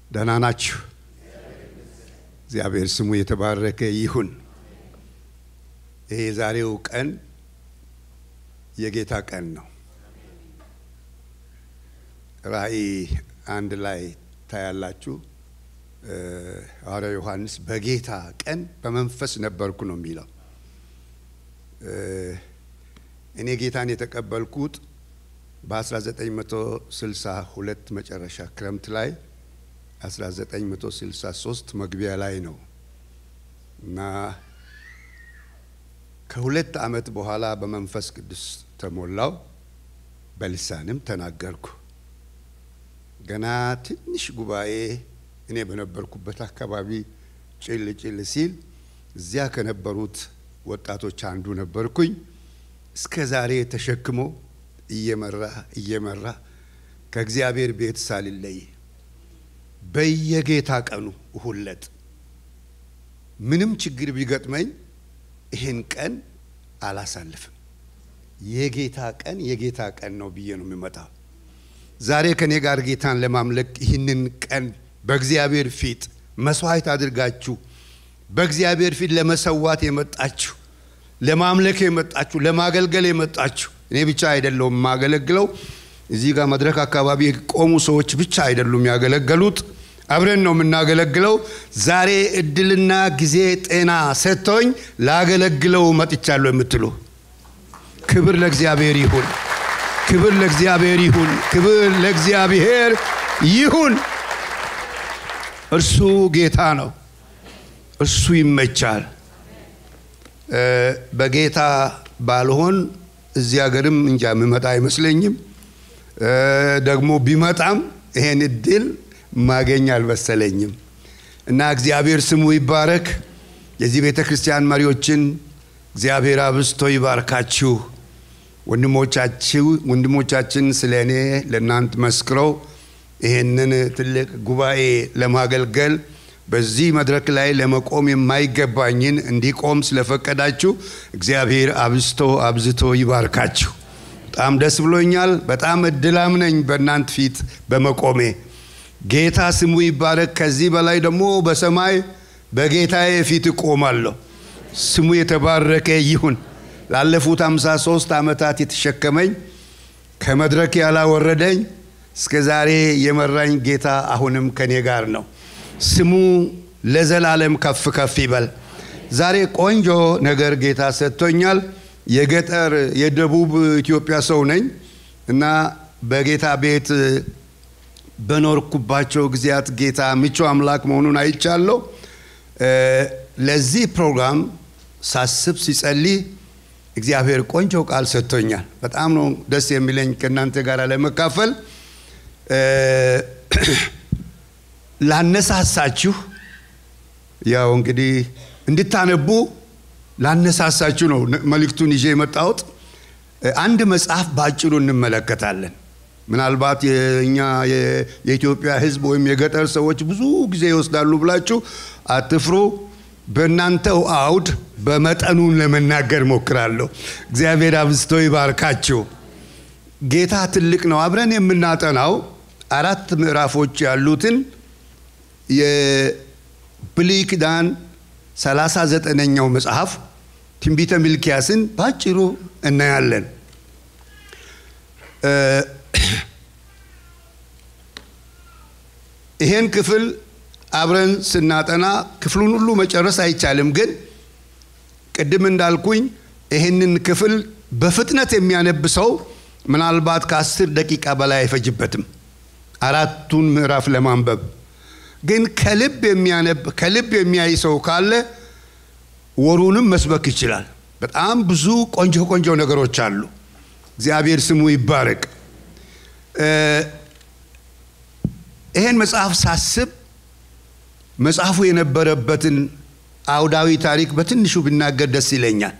ደህና ናችሁ? እግዚአብሔር ስሙ የተባረከ ይሁን። ይሄ የዛሬው ቀን የጌታ ቀን ነው። ራእይ አንድ ላይ ታያላችሁ። ሐዋርያው ዮሐንስ በጌታ ቀን በመንፈስ ነበርኩ ነው የሚለው። እኔ ጌታን የተቀበልኩት በ1962 መጨረሻ ክረምት ላይ 1963 መግቢያ ላይ ነው እና ከሁለት ዓመት በኋላ በመንፈስ ቅዱስ ተሞላው፣ በልሳንም ተናገርኩ። ገና ትንሽ ጉባኤ እኔ በነበርኩበት አካባቢ ጭል ጭል ሲል እዚያ ከነበሩት ወጣቶች አንዱ ነበርኩኝ። እስከ ዛሬ ተሸክሞ እየመራ እየመራ ከእግዚአብሔር ቤት ሳልለይ በየጌታ ቀኑ እሁለት ምንም ችግር ቢገጥመኝ ይህን ቀን አላሳልፍም። የጌታ ቀን የጌታ ቀን ነው ብዬ ነው የሚመጣው። ዛሬ ከኔ ጋር ጌታን ለማምለክ ይህንን ቀን በእግዚአብሔር ፊት መስዋዕት አድርጋችሁ በእግዚአብሔር ፊት ለመሰዋት የመጣችሁ ለማምለክ የመጣችሁ ለማገልገል የመጣችሁ እኔ ብቻ አይደለሁም የማገለግለው። እዚህ ጋር መድረክ አካባቢ የቆሙ ሰዎች ብቻ አይደሉም ያገለገሉት፣ አብረን ነው የምናገለግለው። ዛሬ እድልና ጊዜ ጤና ሰጥቶኝ ላገለግለው መጥቻለሁ የምትሉ ክብር ለእግዚአብሔር ይሁን፣ ክብር ለእግዚአብሔር ይሁን፣ ክብር ለእግዚአብሔር ይሁን። እርሱ ጌታ ነው፣ እርሱ ይመቻል። በጌታ ባልሆን እዚህ ሀገርም እንጃ የምመጣ አይመስለኝም። ደግሞ ቢመጣም ይሄን እድል ማገኝ አልመሰለኝም እና እግዚአብሔር ስሙ ይባረክ። የዚህ ቤተ ክርስቲያን መሪዎችን እግዚአብሔር አብዝቶ ይባርካችሁ። ወንድሞቻችሁ ወንድሞቻችን ስለ እኔ ለእናንት መስክረው ይሄንን ትልቅ ጉባኤ ለማገልገል በዚህ መድረክ ላይ ለመቆም የማይገባኝን እንዲቆም ስለፈቀዳችሁ እግዚአብሔር አብዝቶ አብዝቶ ይባርካችሁ። በጣም ደስ ብሎኛል። በጣም እድላም ነኝ በእናንት ፊት በመቆሜ። ጌታ ስሙ ይባረክ። ከዚህ በላይ ደግሞ በሰማይ በጌታዬ ፊት እቆማለሁ። ስሙ የተባረከ ይሁን። ላለፉት ሃምሳ ሶስት ዓመታት የተሸከመኝ ከመድረክ ያላወረደኝ እስከ ዛሬ የመራኝ ጌታ አሁንም ከኔ ጋር ነው። ስሙ ለዘላለም ከፍ ከፍ ይበል። ዛሬ ቆንጆ ነገር ጌታ ሰጥቶኛል። የገጠር የደቡብ ኢትዮጵያ ሰው ነኝ እና በጌታ ቤት በኖርኩባቸው ጊዜያት ጌታ ምቹ አምላክ መሆኑን አይቻለሁ። ለዚህ ፕሮግራም ሳስብ ሲጸልይ እግዚአብሔር ቆንጆ ቃል ሰጥቶኛል። በጣም ነው ደስ የሚለኝ ከእናንተ ጋር ለመካፈል ላነሳሳችሁ ያው እንግዲህ እንድታነቡ ላነሳሳችሁ ነው መልእክቱን ይዤ የመጣሁት። አንድ መጽሐፍ በአጭሩ እንመለከታለን። ምናልባት የእኛ የኢትዮጵያ ሕዝብ ወይም የገጠር ሰዎች ብዙ ጊዜ ይወስዳሉ ብላችሁ አትፍሩ። በእናንተው አውድ በመጠኑን ለመናገር ሞክራለሁ። እግዚአብሔር አብዝቶ ይባርካችሁ። ጌታ ትልቅ ነው። አብረን የምናጠናው አራት ምዕራፎች ያሉትን የብሉይ ኪዳን ሰላሳ ዘጠነኛው መጽሐፍ ትንቢተ ሚልኪያስን ባጭሩ እናያለን። ይሄን ክፍል አብረን ስናጠና ክፍሉን ሁሉ መጨረስ አይቻልም፣ ግን ቅድም እንዳልኩኝ ይህንን ክፍል በፍጥነት የሚያነብ ሰው ምናልባት ከአስር ደቂቃ በላይ አይፈጅበትም አራቱን ምዕራፍ ለማንበብ ግን ከልብ የሚያነብ ከልብ የሚያይ ሰው ካለ ወሩንም መስበክ ይችላል። በጣም ብዙ ቆንጆ ቆንጆ ነገሮች አሉ። እግዚአብሔር ስሙ ይባረቅ። ይሄን መጽሐፍ ሳስብ መጽሐፉ የነበረበትን አውዳዊ ታሪክ በትንሹ ብናገር ደስ ይለኛል።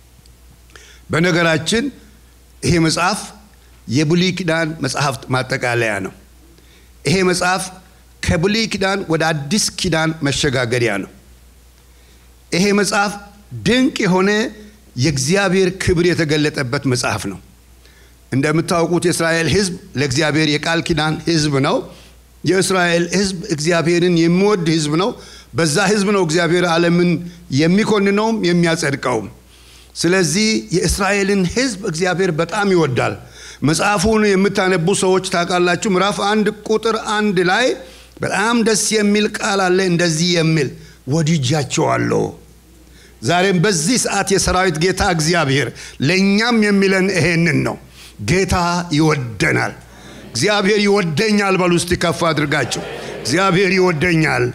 በነገራችን ይሄ መጽሐፍ የብሉይ ኪዳን መጽሐፍት ማጠቃለያ ነው። ይሄ መጽሐፍ ከብሉይ ኪዳን ወደ አዲስ ኪዳን መሸጋገሪያ ነው። ይሄ መጽሐፍ ድንቅ የሆነ የእግዚአብሔር ክብር የተገለጠበት መጽሐፍ ነው። እንደምታውቁት የእስራኤል ሕዝብ ለእግዚአብሔር የቃል ኪዳን ሕዝብ ነው። የእስራኤል ሕዝብ እግዚአብሔርን የሚወድ ሕዝብ ነው። በዛ ሕዝብ ነው እግዚአብሔር ዓለምን የሚኮንነውም የሚያጸድቀውም። ስለዚህ የእስራኤልን ሕዝብ እግዚአብሔር በጣም ይወዳል። መጽሐፉን የምታነቡ ሰዎች ታውቃላችሁ። ምዕራፍ አንድ ቁጥር አንድ ላይ በጣም ደስ የሚል ቃል አለ። እንደዚህ የሚል ወድጃቸዋለሁ። ዛሬም በዚህ ሰዓት የሰራዊት ጌታ እግዚአብሔር ለእኛም የሚለን ይሄንን ነው። ጌታ ይወደናል። እግዚአብሔር ይወደኛል በሉ እስቲ ከፍ አድርጋቸው። እግዚአብሔር ይወደኛል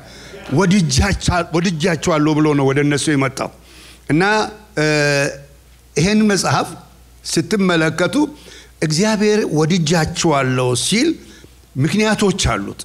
ወድጃቸዋለሁ ብሎ ነው ወደ እነሱ የመጣው እና ይህን መጽሐፍ ስትመለከቱ እግዚአብሔር ወድጃቸዋለሁ ሲል ምክንያቶች አሉት።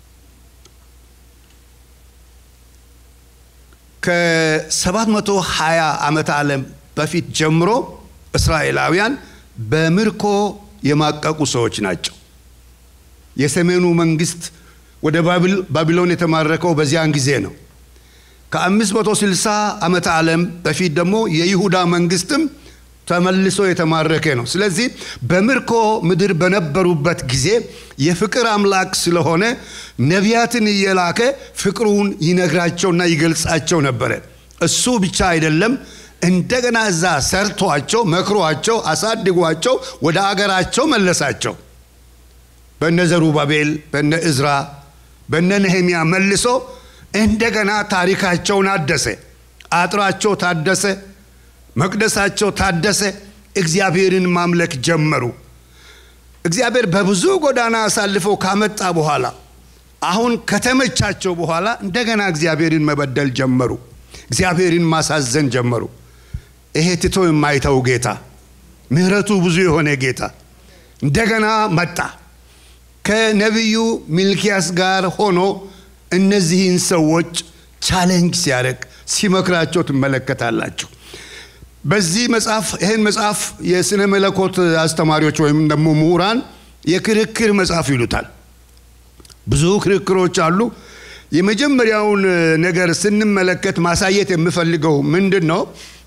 ከ720 ዓመተ ዓለም በፊት ጀምሮ እስራኤላውያን በምርኮ የማቀቁ ሰዎች ናቸው። የሰሜኑ መንግስት ወደ ባቢሎን የተማረከው በዚያን ጊዜ ነው። ከ560 ዓመተ ዓለም በፊት ደግሞ የይሁዳ መንግስትም ተመልሶ የተማረከ ነው። ስለዚህ በምርኮ ምድር በነበሩበት ጊዜ የፍቅር አምላክ ስለሆነ ነቢያትን እየላከ ፍቅሩን ይነግራቸውና ይገልጻቸው ነበረ። እሱ ብቻ አይደለም፣ እንደገና እዛ ሰርቷቸው፣ መክሯቸው፣ አሳድጓቸው ወደ አገራቸው መለሳቸው። በነ ዘሩባቤል፣ በነ እዝራ፣ በነ ነህምያ መልሶ እንደገና ታሪካቸውን አደሰ። አጥራቸው ታደሰ። መቅደሳቸው ታደሰ። እግዚአብሔርን ማምለክ ጀመሩ። እግዚአብሔር በብዙ ጎዳና አሳልፈው ካመጣ በኋላ አሁን ከተመቻቸው በኋላ እንደገና እግዚአብሔርን መበደል ጀመሩ። እግዚአብሔርን ማሳዘን ጀመሩ። ይሄ ትቶ የማይተው ጌታ፣ ምሕረቱ ብዙ የሆነ ጌታ እንደገና መጣ። ከነቢዩ ሚልኪያስ ጋር ሆኖ እነዚህን ሰዎች ቻሌንጅ ሲያደርግ ሲመክራቸው ትመለከታላችሁ። በዚህ መጽሐፍ ይህን መጽሐፍ የስነ መለኮት አስተማሪዎች ወይም ደግሞ ምሁራን የክርክር መጽሐፍ ይሉታል። ብዙ ክርክሮች አሉ። የመጀመሪያውን ነገር ስንመለከት ማሳየት የምፈልገው ምንድን ነው?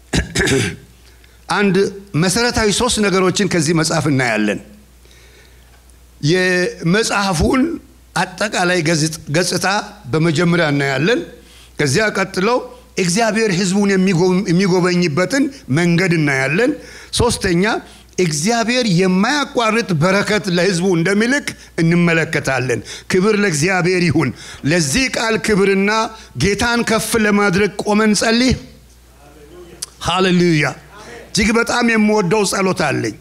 አንድ መሰረታዊ ሶስት ነገሮችን ከዚህ መጽሐፍ እናያለን። የመጽሐፉን አጠቃላይ ገጽታ በመጀመሪያ እናያለን። ከዚያ ቀጥለው እግዚአብሔር ሕዝቡን የሚጎበኝበትን መንገድ እናያለን። ሶስተኛ እግዚአብሔር የማያቋርጥ በረከት ለሕዝቡ እንደሚልክ እንመለከታለን። ክብር ለእግዚአብሔር ይሁን። ለዚህ ቃል ክብርና ጌታን ከፍ ለማድረግ ቆመን ጸልይ። ሃሌሉያ። እጅግ በጣም የምወደው ጸሎት አለኝ።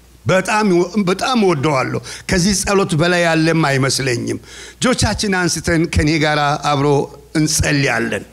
በጣም እወደዋለሁ። ከዚህ ጸሎት በላይ ያለም አይመስለኝም። እጆቻችን አንስተን ከኔ ጋር አብሮ እንጸልያለን።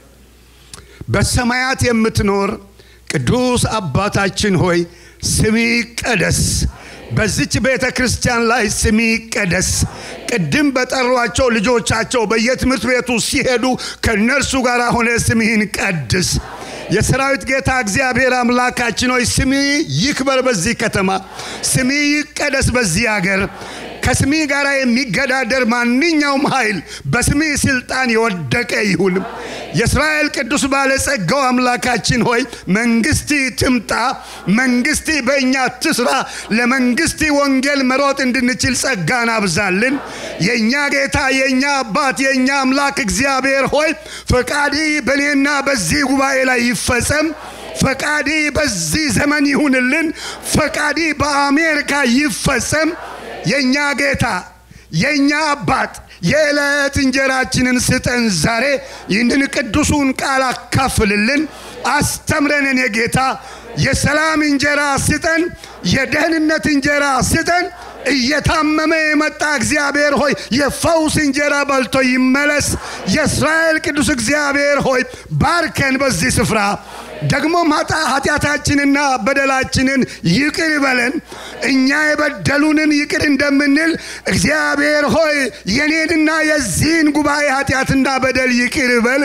በሰማያት የምትኖር ቅዱስ አባታችን ሆይ ስሚ ይቀደስ። በዚች ቤተ ክርስቲያን ላይ ስሚ ይቀደስ። ቅድም በጠሯቸው ልጆቻቸው በየትምህርት ቤቱ ሲሄዱ ከእነርሱ ጋር ሆነ ስምህን ቀድስ። የሰራዊት ጌታ እግዚአብሔር አምላካችን ሆይ ስሚ ይክበር በዚህ ከተማ፣ ስሚ ይቀደስ በዚህ አገር። ከስሚ ጋር የሚገዳደር ማንኛውም ኃይል በስሚ ስልጣን የወደቀ ይሁን። የእስራኤል ቅዱስ ባለጸጋው አምላካችን ሆይ መንግስቲ ትምጣ፣ መንግስቲ በእኛ ትስራ። ለመንግስቲ ወንጌል መሮጥ እንድንችል ጸጋን አብዛልን። የእኛ ጌታ የእኛ አባት የእኛ አምላክ እግዚአብሔር ሆይ ፈቃዲ በእኔና በዚህ ጉባኤ ላይ ይፈጸም። ፈቃዲ በዚህ ዘመን ይሁንልን። ፈቃዲ በአሜሪካ ይፈጸም። የእኛ ጌታ የእኛ አባት የዕለት እንጀራችንን ስጠን ዛሬ። ይህንን ቅዱሱን ቃል አካፍልልን፣ አስተምረንን። የጌታ የሰላም እንጀራ ስጠን፣ የደህንነት እንጀራ ስጠን። እየታመመ የመጣ እግዚአብሔር ሆይ የፈውስ እንጀራ በልቶ ይመለስ። የእስራኤል ቅዱስ እግዚአብሔር ሆይ ባርከን በዚህ ስፍራ ደግሞ ማጣ ኃጢአታችንና በደላችንን ይቅር በለን እኛ የበደሉንን ይቅር እንደምንል እግዚአብሔር ሆይ የኔንና የዚህን ጉባኤ ኃጢአትና በደል ይቅር በል።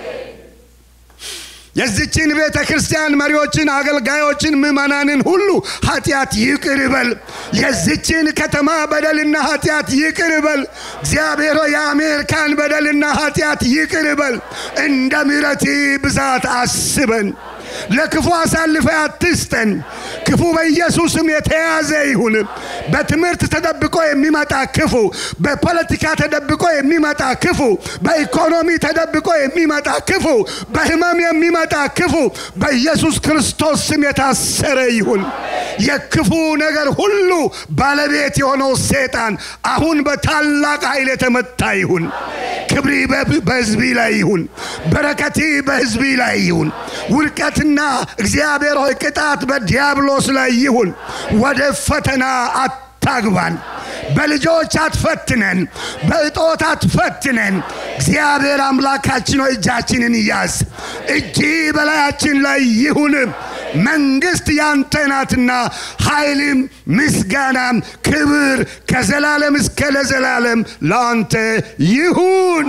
የዚችን ቤተ ክርስቲያን መሪዎችን፣ አገልጋዮችን፣ ምዕመናንን ሁሉ ኃጢአት ይቅር በል። የዚችን ከተማ በደልና ኃጢአት ይቅር በል። እግዚአብሔር ሆይ የአሜሪካን በደልና ኃጢአት ይቅር በል። እንደ ምሕረት ብዛት አስበን። ለክፉ አሳልፈ አትስጠን። ክፉ በኢየሱስም የተያዘ ይሁን። በትምህርት ተደብቆ የሚመጣ ክፉ፣ በፖለቲካ ተደብቆ የሚመጣ ክፉ፣ በኢኮኖሚ ተደብቆ የሚመጣ ክፉ፣ በህመም የሚመጣ ክፉ በኢየሱስ ክርስቶስ ስም የታሰረ ይሁን። የክፉ ነገር ሁሉ ባለቤት የሆነው ሰይጣን አሁን በታላቅ ኃይል የተመታ ይሁን። ክብሪ በህዝቢ ላይ ይሁን። በረከቲ በህዝቢ ላይ ይሁን። ውድቀትና እግዚአብሔር ሆይ ቅጣት በዲያብሎስ ላይ ይሁን። ወደ ፈተና አታግባን። በልጆች አትፈትነን፣ በእጦት አትፈትነን። እግዚአብሔር አምላካችን ሆይ እጃችንን ያዝ። እጅ በላያችን ላይ ይሁን። መንግስት ያንተ ናትና ኃይልም፣ ምስጋናም፣ ክብር ከዘላለም እስከ ለዘላለም ለአንተ ይሁን።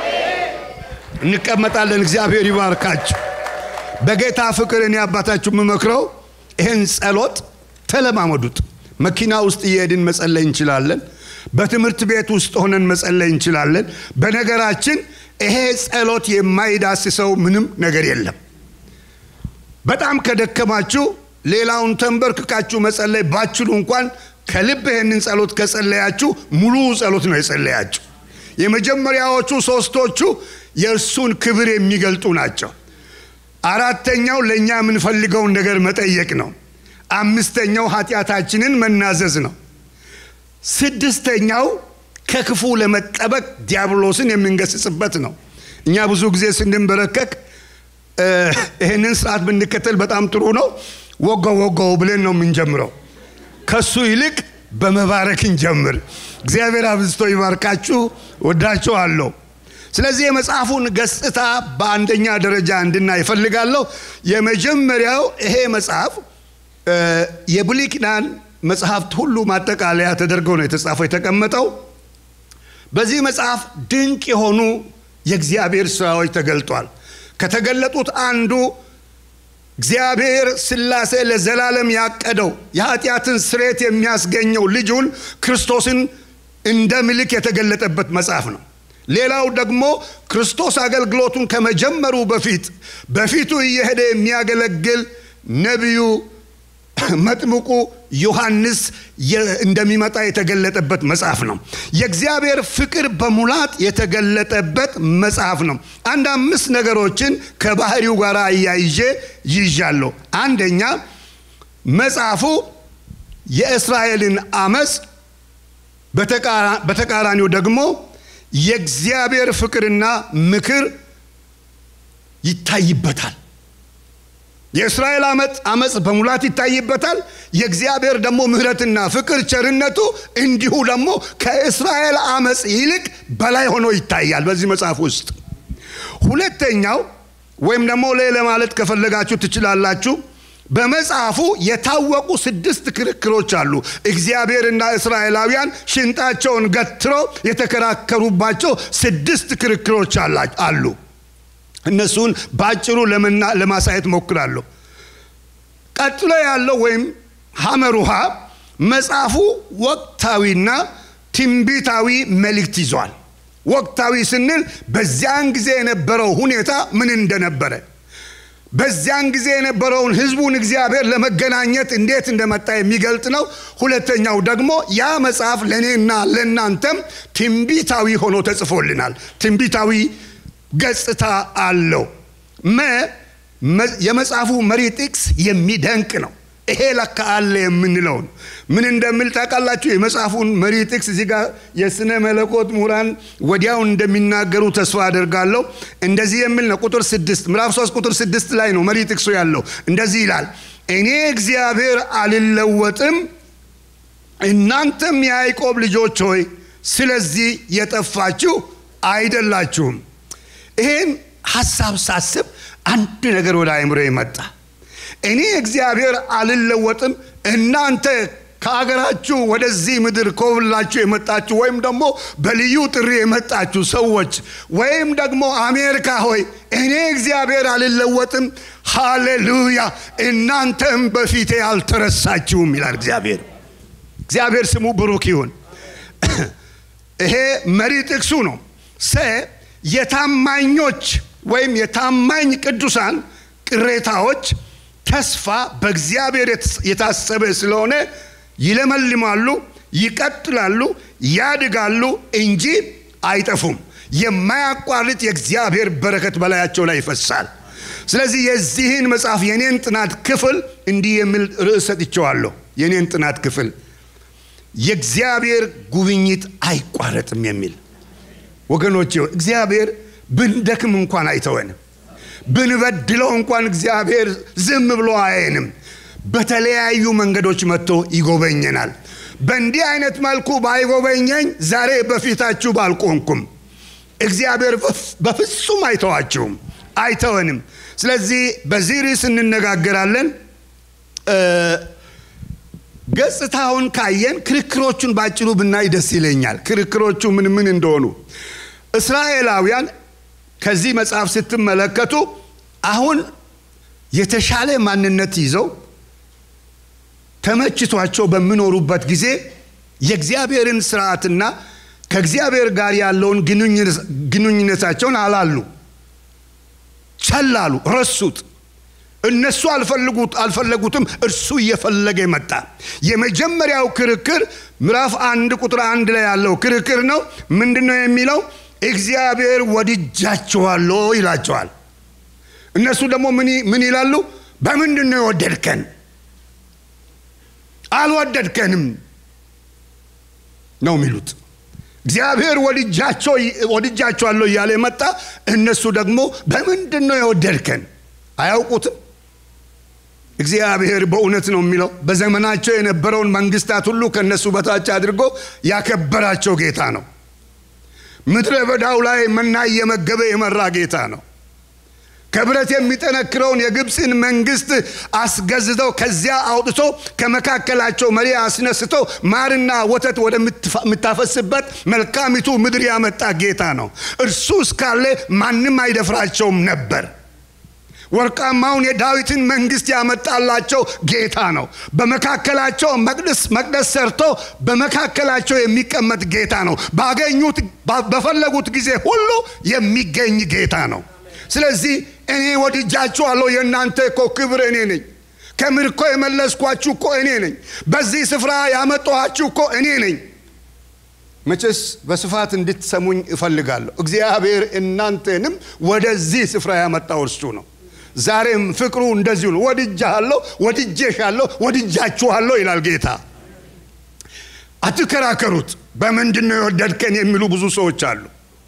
እንቀመጣለን። እግዚአብሔር ይባርካችሁ። በጌታ ፍቅር እኔ አባታችሁ የምመክረው ይህን ጸሎት ተለማመዱት። መኪና ውስጥ እየሄድን መጸለይ እንችላለን። በትምህርት ቤት ውስጥ ሆነን መጸለይ እንችላለን። በነገራችን ይሄ ጸሎት የማይዳስሰው ምንም ነገር የለም። በጣም ከደከማችሁ ሌላውን ተንበርክካችሁ መጸለይ ባችሉ እንኳን ከልብ ይህንን ጸሎት ከጸለያችሁ ሙሉ ጸሎት ነው የጸለያችሁ። የመጀመሪያዎቹ ሶስቶቹ የእርሱን ክብር የሚገልጡ ናቸው። አራተኛው ለእኛ የምንፈልገውን ነገር መጠየቅ ነው። አምስተኛው ኃጢአታችንን መናዘዝ ነው። ስድስተኛው ከክፉ ለመጠበቅ ዲያብሎስን የምንገስጽበት ነው። እኛ ብዙ ጊዜ ስንንበረከክ ይህንን ስርዓት ብንከተል በጣም ጥሩ ነው። ወጋው ወጋው ብለን ነው የምንጀምረው። ከሱ ይልቅ በመባረክ እንጀምር። እግዚአብሔር አብዝቶ ይባርካችሁ። ወዳችኋለሁ። ስለዚህ የመጽሐፉን ገጽታ በአንደኛ ደረጃ እንድናይ እፈልጋለሁ። የመጀመሪያው ይሄ መጽሐፍ የብሉይ ኪዳን መጽሐፍት ሁሉ ማጠቃለያ ተደርገው ነው የተጻፈው የተቀመጠው። በዚህ መጽሐፍ ድንቅ የሆኑ የእግዚአብሔር ስራዎች ተገልጧል። ከተገለጡት አንዱ እግዚአብሔር ስላሴ ለዘላለም ያቀደው የኃጢአትን ስሬት የሚያስገኘው ልጁን ክርስቶስን እንደ ምልክ የተገለጠበት መጽሐፍ ነው። ሌላው ደግሞ ክርስቶስ አገልግሎቱን ከመጀመሩ በፊት በፊቱ እየሄደ የሚያገለግል ነቢዩ መጥምቁ ዮሐንስ እንደሚመጣ የተገለጠበት መጽሐፍ ነው። የእግዚአብሔር ፍቅር በሙላት የተገለጠበት መጽሐፍ ነው። አንድ አምስት ነገሮችን ከባህሪው ጋር አያይዤ ይዣለሁ። አንደኛ መጽሐፉ የእስራኤልን አመፅ፣ በተቃራኒው ደግሞ የእግዚአብሔር ፍቅርና ምክር ይታይበታል። የእስራኤል አመፅ አመፅ በሙላት ይታይበታል። የእግዚአብሔር ደግሞ ምሕረትና ፍቅር ቸርነቱ እንዲሁ ደግሞ ከእስራኤል አመፅ ይልቅ በላይ ሆኖ ይታያል በዚህ መጽሐፍ ውስጥ። ሁለተኛው ወይም ደግሞ ሌላ ማለት ከፈለጋችሁ ትችላላችሁ። በመጽሐፉ የታወቁ ስድስት ክርክሮች አሉ። እግዚአብሔርና እስራኤላውያን ሽንጣቸውን ገትረው የተከራከሩባቸው ስድስት ክርክሮች አሉ። እነሱን በአጭሩ ለማሳየት ሞክራለሁ። ቀጥሎ ያለው ወይም ሐመር ውሃ መጽሐፉ ወቅታዊና ትንቢታዊ መልእክት ይዟል። ወቅታዊ ስንል በዚያን ጊዜ የነበረው ሁኔታ ምን እንደነበረ በዚያን ጊዜ የነበረውን ህዝቡን እግዚአብሔር ለመገናኘት እንዴት እንደመጣ የሚገልጥ ነው። ሁለተኛው ደግሞ ያ መጽሐፍ ለእኔና ለእናንተም ትንቢታዊ ሆኖ ተጽፎልናል። ትንቢታዊ ገጽታ አለው። መ የመጽሐፉ መሪ ጥቅስ የሚደንቅ ነው። ይሄ ለካ አለ የምንለውን ምን እንደምል ታውቃላችሁ? የመጽሐፉን መሪ ጥቅስ እዚህ ጋር የስነ መለኮት ምሁራን ወዲያውን እንደሚናገሩ ተስፋ አደርጋለሁ። እንደዚህ የሚል ነው። ቁጥር ስድስት ምዕራፍ ሶስት ቁጥር ስድስት ላይ ነው መሪ ጥቅሱ ያለው። እንደዚህ ይላል፣ እኔ እግዚአብሔር አልለወጥም፣ እናንተም የያዕቆብ ልጆች ሆይ ስለዚህ የጠፋችሁ አይደላችሁም። ይህን ሀሳብ ሳስብ አንድ ነገር ወደ አእምሮ መጣ። እኔ እግዚአብሔር አልለወጥም፣ እናንተ ከአገራችሁ ወደዚህ ምድር ኮብላችሁ የመጣችሁ ወይም ደግሞ በልዩ ጥሪ የመጣችሁ ሰዎች ወይም ደግሞ አሜሪካ ሆይ እኔ እግዚአብሔር አልለወጥም፣ ሃሌሉያ፣ እናንተም በፊቴ አልተረሳችሁም ይላል እግዚአብሔር። እግዚአብሔር ስሙ ብሩክ ይሁን። ይሄ መሪ ጥቅሱ ነው። ሰ የታማኞች ወይም የታማኝ ቅዱሳን ቅሬታዎች ተስፋ በእግዚአብሔር የታሰበ ስለሆነ ይለመልማሉ፣ ይቀጥላሉ፣ ያድጋሉ እንጂ አይጠፉም። የማያቋርጥ የእግዚአብሔር በረከት በላያቸው ላይ ይፈሳል። ስለዚህ የዚህን መጽሐፍ የኔን ጥናት ክፍል እንዲህ የሚል ርዕስ ሰጥቼዋለሁ። የኔን ጥናት ክፍል የእግዚአብሔር ጉብኝት አይቋረጥም የሚል ወገኖች፣ እግዚአብሔር ብንደክም እንኳን አይተወንም። ብንበድለው እንኳን እግዚአብሔር ዝም ብሎ አያየንም። በተለያዩ መንገዶች መጥቶ ይጎበኘናል። በእንዲህ አይነት መልኩ ባይጎበኘኝ ዛሬ በፊታችሁ ባልቆንኩም። እግዚአብሔር በፍጹም አይተዋችሁም፣ አይተወንም። ስለዚህ በዚህ ርዕስ እንነጋገራለን። ገጽታውን ካየን ክርክሮቹን ባጭሩ ብናይ ደስ ይለኛል። ክርክሮቹ ምን ምን እንደሆኑ እስራኤላውያን ከዚህ መጽሐፍ ስትመለከቱ አሁን የተሻለ ማንነት ይዘው ተመችቷቸው በሚኖሩበት ጊዜ የእግዚአብሔርን ስርዓትና ከእግዚአብሔር ጋር ያለውን ግንኙነታቸውን አላሉ፣ ቸላሉ፣ ረሱት። እነሱ አልፈልጉት አልፈለጉትም፣ እርሱ እየፈለገ መጣ። የመጀመሪያው ክርክር ምዕራፍ አንድ ቁጥር አንድ ላይ ያለው ክርክር ነው። ምንድን ነው የሚለው? እግዚአብሔር ወድጃችኋለሁ ይላቸዋል። እነሱ ደግሞ ምን ይላሉ? በምንድን ነው የወደድከን? አልወደድከንም ነው የሚሉት። እግዚአብሔር ወድጃቸዋለሁ እያለ መጣ። እነሱ ደግሞ በምንድን ነው የወደድከን? አያውቁትም። እግዚአብሔር በእውነት ነው የሚለው በዘመናቸው የነበረውን መንግስታት ሁሉ ከእነሱ በታች አድርጎ ያከበራቸው ጌታ ነው። ምድረ በዳው ላይ መና እየመገበ የመራ ጌታ ነው። ከብረት የሚጠነክረውን የግብፅን መንግስት አስገዝተው ከዚያ አውጥቶ ከመካከላቸው መሪ አስነስቶ ማርና ወተት ወደምታፈስበት መልካሚቱ ምድር ያመጣ ጌታ ነው። እርሱ እስካለ ማንም አይደፍራቸውም ነበር። ወርቃማውን የዳዊትን መንግስት ያመጣላቸው ጌታ ነው። በመካከላቸው መቅደስ መቅደስ ሰርቶ በመካከላቸው የሚቀመጥ ጌታ ነው። ባገኙት በፈለጉት ጊዜ ሁሉ የሚገኝ ጌታ ነው። ስለዚህ እኔ ወድጃችኋለሁ፣ የእናንተ እኮ ክብር እኔ ነኝ። ከምርኮ የመለስኳችሁ እኮ እኔ ነኝ። በዚህ ስፍራ ያመጣኋችሁ እኮ እኔ ነኝ። መቼስ በስፋት እንድትሰሙኝ እፈልጋለሁ። እግዚአብሔር እናንተንም ወደዚህ ስፍራ ያመጣው እርሱ ነው። ዛሬም ፍቅሩ እንደዚሁ ነው። ወድጃለሁ፣ ወድጄሻለሁ፣ ወድጃችኋለሁ ይላል ጌታ። አትከራከሩት። በምንድን ነው የወደድከን የሚሉ ብዙ ሰዎች አሉ።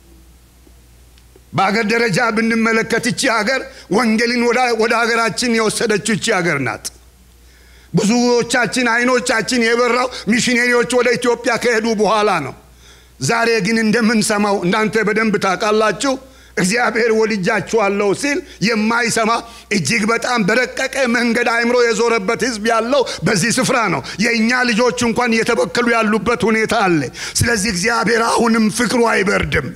በአገር ደረጃ ብንመለከት እቺ ሀገር ወንጌልን ወደ ሀገራችን የወሰደችው እቺ ሀገር ናት። ብዙዎቻችን አይኖቻችን የበራው ሚሽነሪዎች ወደ ኢትዮጵያ ከሄዱ በኋላ ነው። ዛሬ ግን እንደምንሰማው እናንተ በደንብ ታውቃላችሁ። እግዚአብሔር ወልጃችኋለሁ ሲል የማይሰማ እጅግ በጣም በረቀቀ መንገድ አእምሮ የዞረበት ሕዝብ ያለው በዚህ ስፍራ ነው። የእኛ ልጆች እንኳን እየተበከሉ ያሉበት ሁኔታ አለ። ስለዚህ እግዚአብሔር አሁንም ፍቅሩ አይበርድም።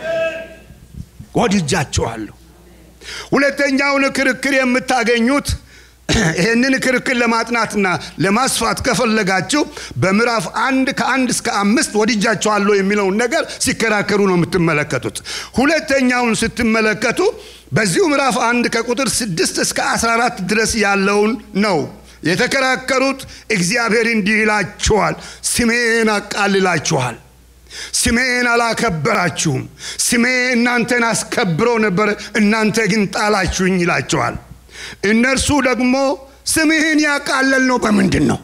ወድጃችኋለሁ። ሁለተኛውን ክርክር የምታገኙት ይህንን ክርክር ለማጥናትና ለማስፋት ከፈለጋችሁ በምዕራፍ አንድ ከአንድ እስከ አምስት ወድጃችኋለሁ የሚለውን ነገር ሲከራከሩ ነው የምትመለከቱት። ሁለተኛውን ስትመለከቱ በዚሁ ምዕራፍ አንድ ከቁጥር ስድስት እስከ አስራ አራት ድረስ ያለውን ነው የተከራከሩት። እግዚአብሔር እንዲህ ይላችኋል፣ ስሜን አቃልላችኋል ስሜን አላከበራችሁም። ስሜ እናንተን አስከብሮ ነበር፣ እናንተ ግን ጣላችሁኝ ይላቸዋል። እነርሱ ደግሞ ስምህን ያቃለል ነው በምንድን ነው?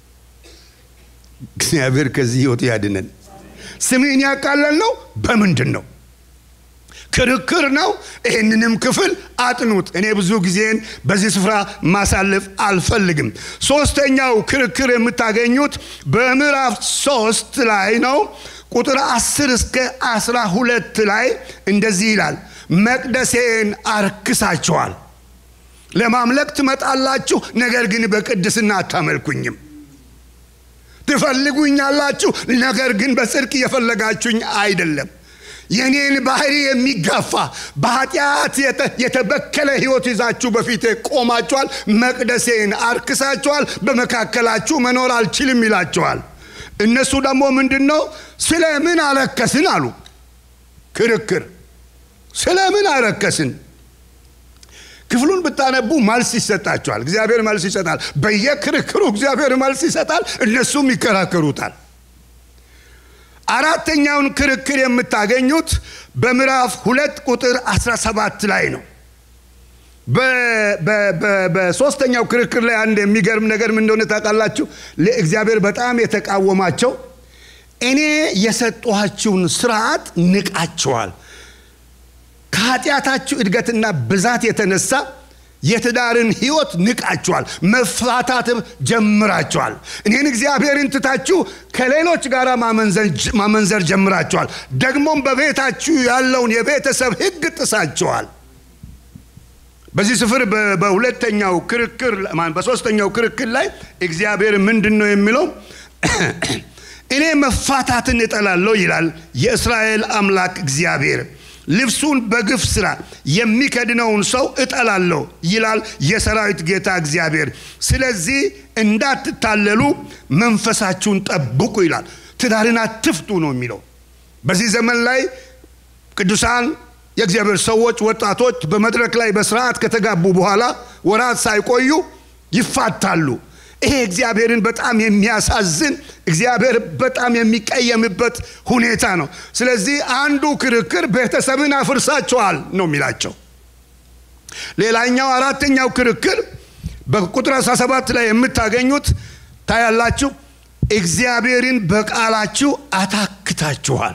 እግዚአብሔር ከዚህ ህይወት ያድነን። ስምህን ያቃለል ነው በምንድን ነው? ክርክር ነው። ይህንንም ክፍል አጥኑት። እኔ ብዙ ጊዜን በዚህ ስፍራ ማሳለፍ አልፈልግም። ሶስተኛው ክርክር የምታገኙት በምዕራፍ ሶስት ላይ ነው። ቁጥር አስር እስከ አስራ ሁለት ላይ እንደዚህ ይላል፣ መቅደሴን አርክሳችኋል። ለማምለክ ትመጣላችሁ፣ ነገር ግን በቅድስና አታመልኩኝም። ትፈልጉኛላችሁ፣ ነገር ግን በጽድቅ እየፈለጋችሁኝ አይደለም። የኔን ባህሪ የሚጋፋ በኃጢአት የተበከለ ህይወት ይዛችሁ በፊቴ ቆማችኋል። መቅደሴን አርክሳችኋል። በመካከላችሁ መኖር አልችልም ይላችኋል። እነሱ ደግሞ ምንድን ነው ስለ ምን አረከስን አሉ። ክርክር ስለ ምን አረከስን? ክፍሉን ብታነቡ መልስ ይሰጣቸዋል። እግዚአብሔር መልስ ይሰጣል። በየክርክሩ እግዚአብሔር መልስ ይሰጣል፣ እነሱም ይከራከሩታል። አራተኛውን ክርክር የምታገኙት በምዕራፍ ሁለት ቁጥር 17 ላይ ነው። በሶስተኛው ክርክር ላይ አንድ የሚገርም ነገር ምን እንደሆነ ታውቃላችሁ? እግዚአብሔር በጣም የተቃወማቸው እኔ የሰጠኋችሁን ስርዓት ንቃችኋል፣ ከኃጢአታችሁ እድገትና ብዛት የተነሳ የትዳርን ህይወት ንቃችኋል፣ መፋታትም ጀምራችኋል። እኔን እግዚአብሔርን ትታችሁ ከሌሎች ጋር ማመንዘር ጀምራችኋል። ደግሞም በቤታችሁ ያለውን የቤተሰብ ህግ ጥሳችኋል። በዚህ ስፍር በሁለተኛው ክርክር በሶስተኛው ክርክር ላይ እግዚአብሔር ምንድን ነው የሚለው? እኔ መፋታትን እጠላለሁ ይላል የእስራኤል አምላክ እግዚአብሔር። ልብሱን በግፍ ስራ የሚከድነውን ሰው እጠላለሁ ይላል የሰራዊት ጌታ እግዚአብሔር። ስለዚህ እንዳትታለሉ መንፈሳችሁን ጠብቁ ይላል። ትዳርን አትፍቱ ነው የሚለው። በዚህ ዘመን ላይ ቅዱሳን የእግዚአብሔር ሰዎች ወጣቶች በመድረክ ላይ በስርዓት ከተጋቡ በኋላ ወራት ሳይቆዩ ይፋታሉ። ይሄ እግዚአብሔርን በጣም የሚያሳዝን እግዚአብሔር በጣም የሚቀየምበት ሁኔታ ነው። ስለዚህ አንዱ ክርክር ቤተሰብን አፍርሳቸዋል ነው የሚላቸው። ሌላኛው አራተኛው ክርክር በቁጥር 17 ላይ የምታገኙት ታያላችሁ። እግዚአብሔርን በቃላችሁ አታክታችኋል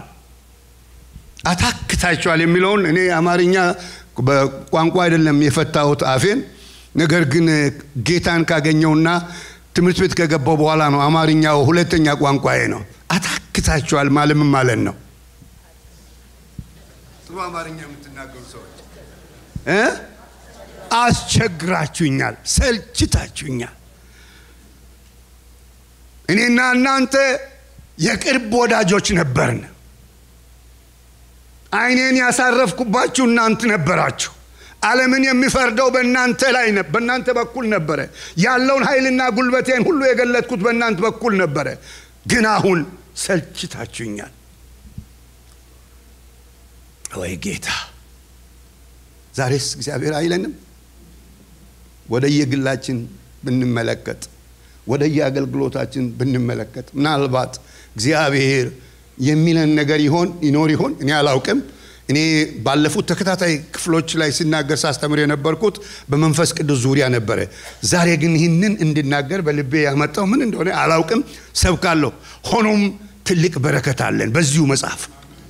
አታክታችኋል የሚለውን እኔ አማርኛ በቋንቋ አይደለም የፈታሁት አፌን። ነገር ግን ጌታን ካገኘውና ትምህርት ቤት ከገባው በኋላ ነው አማርኛው ሁለተኛ ቋንቋዬ ነው። አታክታችኋል ማለምን ማለት ነው። ጥሩ አማርኛ የምትናገሩ ሰዎች እ አስቸግራችሁኛል፣ ሰልችታችሁኛል። እኔና እናንተ የቅርብ ወዳጆች ነበርን። አይኔን ያሳረፍኩባችሁ እናንተ ነበራችሁ። ዓለምን የሚፈርደው በእናንተ ላይ በእናንተ በኩል ነበረ። ያለውን ኃይልና ጉልበቴን ሁሉ የገለጥኩት በእናንተ በኩል ነበረ። ግን አሁን ሰልችታችሁኛል። ወይ ጌታ! ዛሬስ እግዚአብሔር አይለንም? ወደ የግላችን ብንመለከት፣ ወደ የአገልግሎታችን ብንመለከት ምናልባት እግዚአብሔር የሚለን ነገር ይሆን ይኖር ይሆን? እኔ አላውቅም። እኔ ባለፉት ተከታታይ ክፍሎች ላይ ሲናገር ሳስተምር የነበርኩት በመንፈስ ቅዱስ ዙሪያ ነበረ። ዛሬ ግን ይህንን እንድናገር በልቤ ያመጣው ምን እንደሆነ አላውቅም፣ ሰብካለሁ። ሆኖም ትልቅ በረከት አለን በዚሁ መጽሐፍ።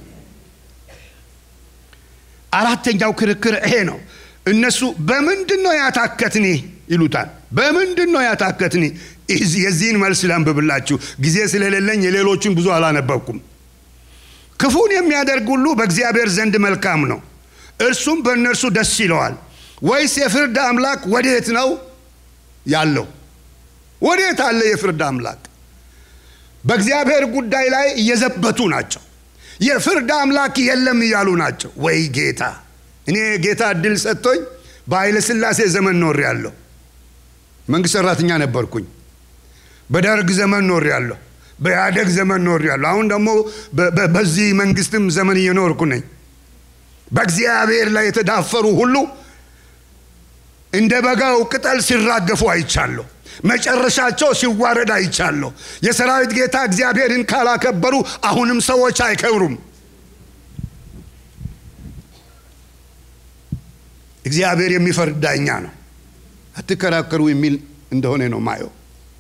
አራተኛው ክርክር ይሄ ነው። እነሱ በምንድን ነው ያታከትኒ ይሉታል። በምንድን ነው ያታከትኒ? የዚህን መልስ ላንብብላችሁ። ጊዜ ስለሌለኝ የሌሎቹን ብዙ አላነበብኩም። ክፉን የሚያደርግ ሁሉ በእግዚአብሔር ዘንድ መልካም ነው፣ እርሱም በእነርሱ ደስ ይለዋል። ወይስ የፍርድ አምላክ ወዴት ነው ያለው? ወዴት አለ የፍርድ አምላክ? በእግዚአብሔር ጉዳይ ላይ እየዘበቱ ናቸው። የፍርድ አምላክ የለም እያሉ ናቸው። ወይ ጌታ! እኔ ጌታ እድል ሰጥቶኝ በኃይለ ሥላሴ ዘመን ኖር ያለሁ መንግሥት ሠራተኛ ነበርኩኝ። በደርግ ዘመን ኖር ያለሁ በኢህአደግ ዘመን ኖር ያለሁ። አሁን ደግሞ በዚህ መንግስትም ዘመን እየኖርኩ ነኝ። በእግዚአብሔር ላይ የተዳፈሩ ሁሉ እንደ በጋው ቅጠል ሲራገፉ አይቻለሁ። መጨረሻቸው ሲዋረድ አይቻለሁ። የሰራዊት ጌታ እግዚአብሔርን ካላከበሩ አሁንም ሰዎች አይከብሩም። እግዚአብሔር የሚፈርድ ዳኛ ነው። አትከራከሩ የሚል እንደሆነ ነው ማየው።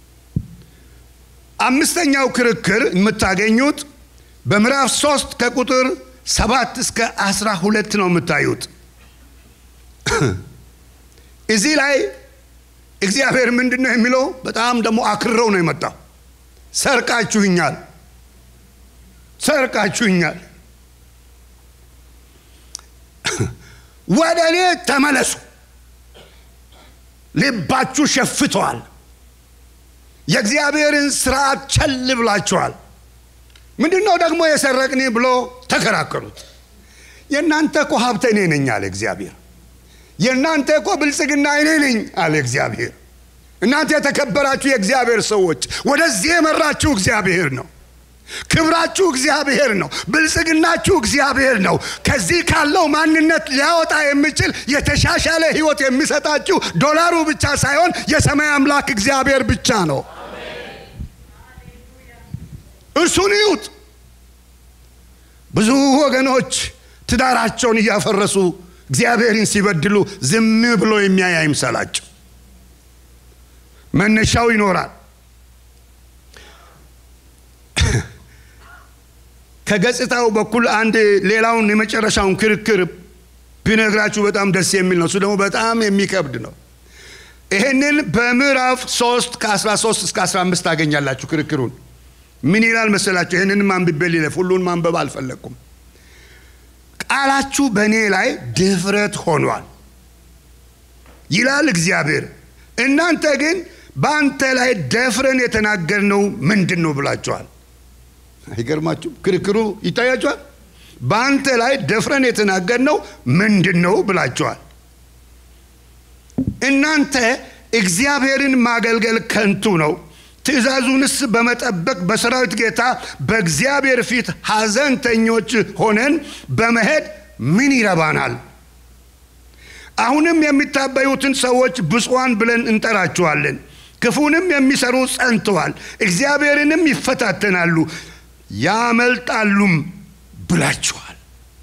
አምስተኛው ክርክር የምታገኙት በምዕራፍ ሶስት ከቁጥር ሰባት እስከ አስራ ሁለት ነው የምታዩት። እዚህ ላይ እግዚአብሔር ምንድን ነው የሚለው? በጣም ደግሞ አክርረው ነው የመጣው። ሰርቃችሁኛል፣ ሰርቃችሁኛል፣ ወደ እኔ ተመለሱ፣ ልባችሁ ሸፍተዋል የእግዚአብሔርን ስርዓት ቸል ብላችኋል። ምንድን ነው ደግሞ የሰረቅኔ ብሎ ተከራከሩት። የእናንተ እኮ ሀብት እኔ ነኝ አለ እግዚአብሔር። የእናንተ እኮ ብልጽግና እኔ ነኝ አለ እግዚአብሔር። እናንተ የተከበራችሁ የእግዚአብሔር ሰዎች፣ ወደዚህ የመራችሁ እግዚአብሔር ነው። ክብራችሁ እግዚአብሔር ነው። ብልጽግናችሁ እግዚአብሔር ነው። ከዚህ ካለው ማንነት ሊያወጣ የሚችል የተሻሻለ ህይወት የሚሰጣችሁ ዶላሩ ብቻ ሳይሆን የሰማይ አምላክ እግዚአብሔር ብቻ ነው። እርሱን እዩት። ብዙ ወገኖች ትዳራቸውን እያፈረሱ እግዚአብሔርን ሲበድሉ ዝም ብሎ የሚያይ አይምሰላቸው። መነሻው ይኖራል። ከገጽታው በኩል አንድ ሌላውን የመጨረሻውን ክርክር ቢነግራችሁ በጣም ደስ የሚል ነው። እሱ ደግሞ በጣም የሚከብድ ነው። ይህንን በምዕራፍ 3 ከ13 እስከ 15 ታገኛላችሁ። ክርክሩን ምን ይላል መሰላችሁ? ይህንንም አንብቤ ሊለፍ ሁሉን ማንበብ አልፈለግኩም። ቃላችሁ በእኔ ላይ ድፍረት ሆኗል ይላል እግዚአብሔር። እናንተ ግን በአንተ ላይ ደፍረን የተናገርነው ምንድን ነው ብላችኋል። አይገርማችሁም? ክርክሩ ይታያችኋል። በአንተ ላይ ደፍረን የተናገርነው ምንድን ነው ብላችኋል። እናንተ እግዚአብሔርን ማገልገል ከንቱ ነው፣ ትእዛዙንስ በመጠበቅ በሰራዊት ጌታ በእግዚአብሔር ፊት ሐዘንተኞች ሆነን በመሄድ ምን ይረባናል? አሁንም የሚታበዩትን ሰዎች ብፁዓን ብለን እንጠራቸዋለን። ክፉንም የሚሰሩ ጸንተዋል፣ እግዚአብሔርንም ይፈታተናሉ ያመልጣሉም ብላችኋል።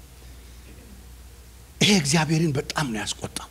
ይሄ እግዚአብሔርን በጣም ነው ያስቆጣው።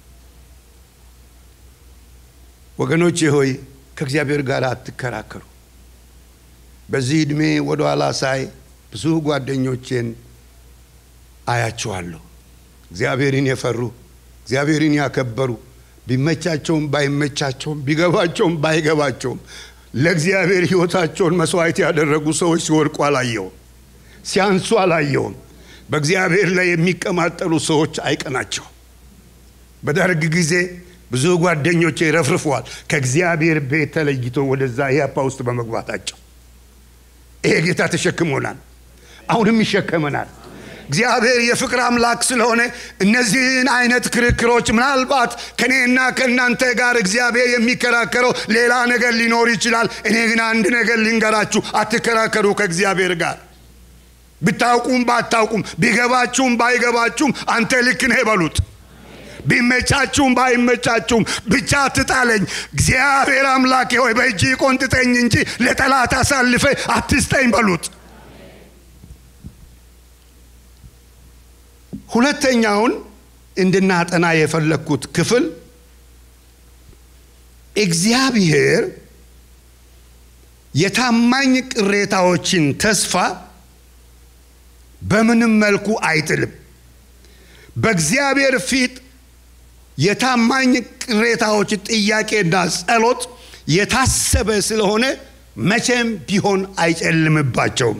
ወገኖቼ ሆይ ከእግዚአብሔር ጋር አትከራከሩ። በዚህ ዕድሜ ወደ ኋላ ሳይ ብዙ ጓደኞቼን አያቸዋለሁ። እግዚአብሔርን የፈሩ እግዚአብሔርን ያከበሩ ቢመቻቸውም ባይመቻቸውም ቢገባቸውም ባይገባቸውም ለእግዚአብሔር ሕይወታቸውን መስዋዕት ያደረጉ ሰዎች ሲወድቁ አላየውም፣ ሲያንሱ አላየውም። በእግዚአብሔር ላይ የሚቀማጠሉ ሰዎች አይቀናቸው። በደርግ ጊዜ ብዙ ጓደኞቼ ረፍርፈዋል ከእግዚአብሔር ቤት ተለይቶ ወደዛ ኢህአፓ ውስጥ በመግባታቸው። ይሄ ጌታ ተሸክሞናል፣ አሁንም ይሸከመናል። እግዚአብሔር የፍቅር አምላክ ስለሆነ እነዚህን አይነት ክርክሮች ምናልባት ከእኔና ከእናንተ ጋር እግዚአብሔር የሚከራከረው ሌላ ነገር ሊኖር ይችላል። እኔ ግን አንድ ነገር ልንገራችሁ፣ አትከራከሩ ከእግዚአብሔር ጋር። ብታውቁም ባታውቁም፣ ቢገባችሁም ባይገባችሁም አንተ ልክ ነህ በሉት። ቢመቻችሁም ባይመቻችሁም ብቻ አትጣለኝ። እግዚአብሔር አምላኬ ሆይ በእጅ ቆንጥጠኝ እንጂ ለጠላት አሳልፈ አትስጠኝ በሉት። ሁለተኛውን እንድናጠና የፈለግኩት ክፍል እግዚአብሔር የታማኝ ቅሬታዎችን ተስፋ በምንም መልኩ አይጥልም። በእግዚአብሔር ፊት የታማኝ ቅሬታዎች ጥያቄና ጸሎት የታሰበ ስለሆነ መቼም ቢሆን አይጨልምባቸውም።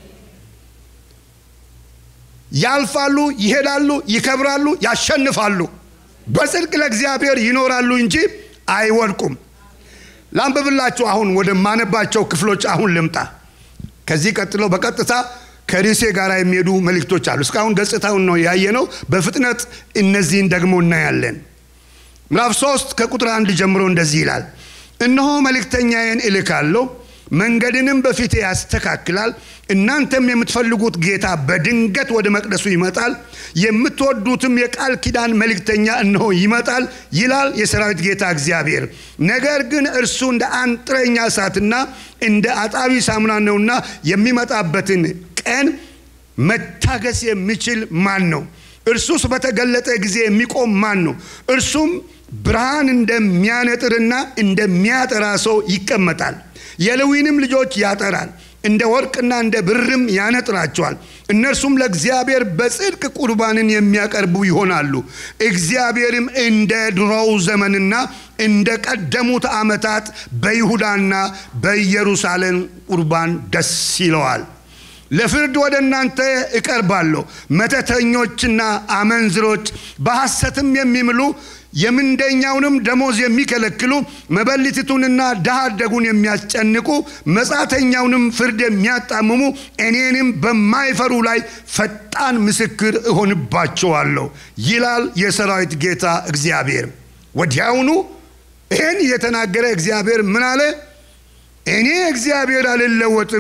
ያልፋሉ፣ ይሄዳሉ፣ ይከብራሉ፣ ያሸንፋሉ። በጽድቅ ለእግዚአብሔር ይኖራሉ እንጂ አይወድቁም። ላንብብላችሁ። አሁን ወደ ማነባቸው ክፍሎች አሁን ልምጣ። ከዚህ ቀጥሎ በቀጥታ ከርዕሴ ጋር የሚሄዱ መልእክቶች አሉ። እስካሁን ገጽታውን ነው ያየነው። በፍጥነት እነዚህን ደግሞ እናያለን። ምዕራፍ ሶስት ከቁጥር አንድ ጀምሮ እንደዚህ ይላል። እነሆ መልእክተኛዬን እልካለሁ መንገድንም በፊቴ ያስተካክላል። እናንተም የምትፈልጉት ጌታ በድንገት ወደ መቅደሱ ይመጣል፣ የምትወዱትም የቃል ኪዳን መልእክተኛ እነሆ ይመጣል ይላል የሰራዊት ጌታ እግዚአብሔር። ነገር ግን እርሱ እንደ አንጥረኛ እሳትና እንደ አጣቢ ሳሙና ነውና የሚመጣበትን ቀን መታገስ የሚችል ማን ነው? እርሱስ በተገለጠ ጊዜ የሚቆም ማን ነው? እርሱም ብርሃን እንደሚያነጥርና እንደሚያጠራ ሰው ይቀመጣል። የሌዊንም ልጆች ያጠራል፣ እንደ ወርቅና እንደ ብርም ያነጥራቸዋል። እነርሱም ለእግዚአብሔር በጽድቅ ቁርባንን የሚያቀርቡ ይሆናሉ። እግዚአብሔርም እንደ ድሮው ዘመንና እንደ ቀደሙት ዓመታት በይሁዳና በኢየሩሳሌም ቁርባን ደስ ይለዋል። ለፍርድ ወደ እናንተ እቀርባለሁ። መተተኞችና አመንዝሮች በሐሰትም የሚምሉ የምንደኛውንም ደሞዝ የሚከለክሉ መበለቲቱንና ድሃ አደጉን የሚያስጨንቁ መጻተኛውንም ፍርድ የሚያጣምሙ እኔንም በማይፈሩ ላይ ፈጣን ምስክር እሆንባቸዋለሁ ይላል የሰራዊት ጌታ እግዚአብሔር። ወዲያውኑ ይህን የተናገረ እግዚአብሔር ምን አለ? እኔ እግዚአብሔር አልለወጥም፣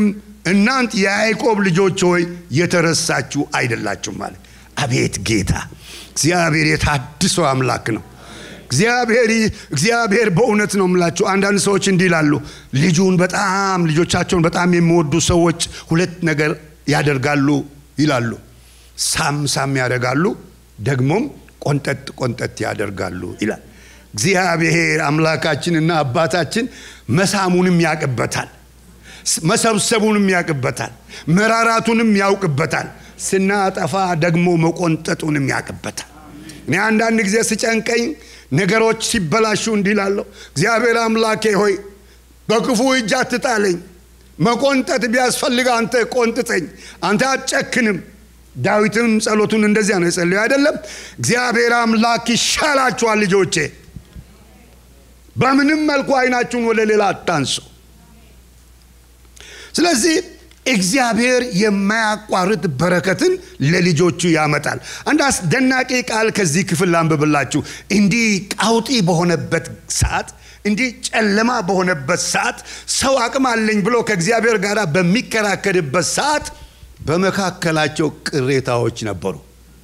እናንት የያዕቆብ ልጆች ሆይ የተረሳችሁ አይደላችሁም ማለት አቤት ጌታ እግዚአብሔር የታድሶ አምላክ ነው እግዚአብሔር እግዚአብሔር በእውነት ነው የምላችሁ አንዳንድ ሰዎች እንዲህ ይላሉ ልጁን በጣም ልጆቻቸውን በጣም የሚወዱ ሰዎች ሁለት ነገር ያደርጋሉ ይላሉ ሳም ሳም ያደርጋሉ ደግሞም ቆንጠጥ ቆንጠጥ ያደርጋሉ ይላል እግዚአብሔር አምላካችንና አባታችን መሳሙንም ያቅበታል መሰብሰቡንም ያቅበታል መራራቱንም ያውቅበታል ስናጠፋ ደግሞ መቆንጠጡንም ያቅበታል እኔ አንዳንድ ጊዜ ስጨንቀኝ ነገሮች ሲበላሹ እንዲላለሁ እግዚአብሔር አምላኬ ሆይ በክፉ እጅ አትጣለኝ መቆንጠጥ ቢያስፈልግ አንተ ቆንጥጠኝ አንተ አትጨክንም ዳዊትም ጸሎቱን እንደዚያ ነው የጸለዩ አይደለም እግዚአብሔር አምላክ ይሻላችኋል ልጆቼ በምንም መልኩ አይናችሁን ወደ ሌላ አታንሱ ስለዚህ እግዚአብሔር የማያቋርጥ በረከትን ለልጆቹ ያመጣል አንድ አስደናቂ ቃል ከዚህ ክፍል ላንብብላችሁ እንዲህ ቃውጢ በሆነበት ሰዓት እንዲህ ጨለማ በሆነበት ሰዓት ሰው አቅም አለኝ ብሎ ከእግዚአብሔር ጋር በሚከራከርበት ሰዓት በመካከላቸው ቅሬታዎች ነበሩ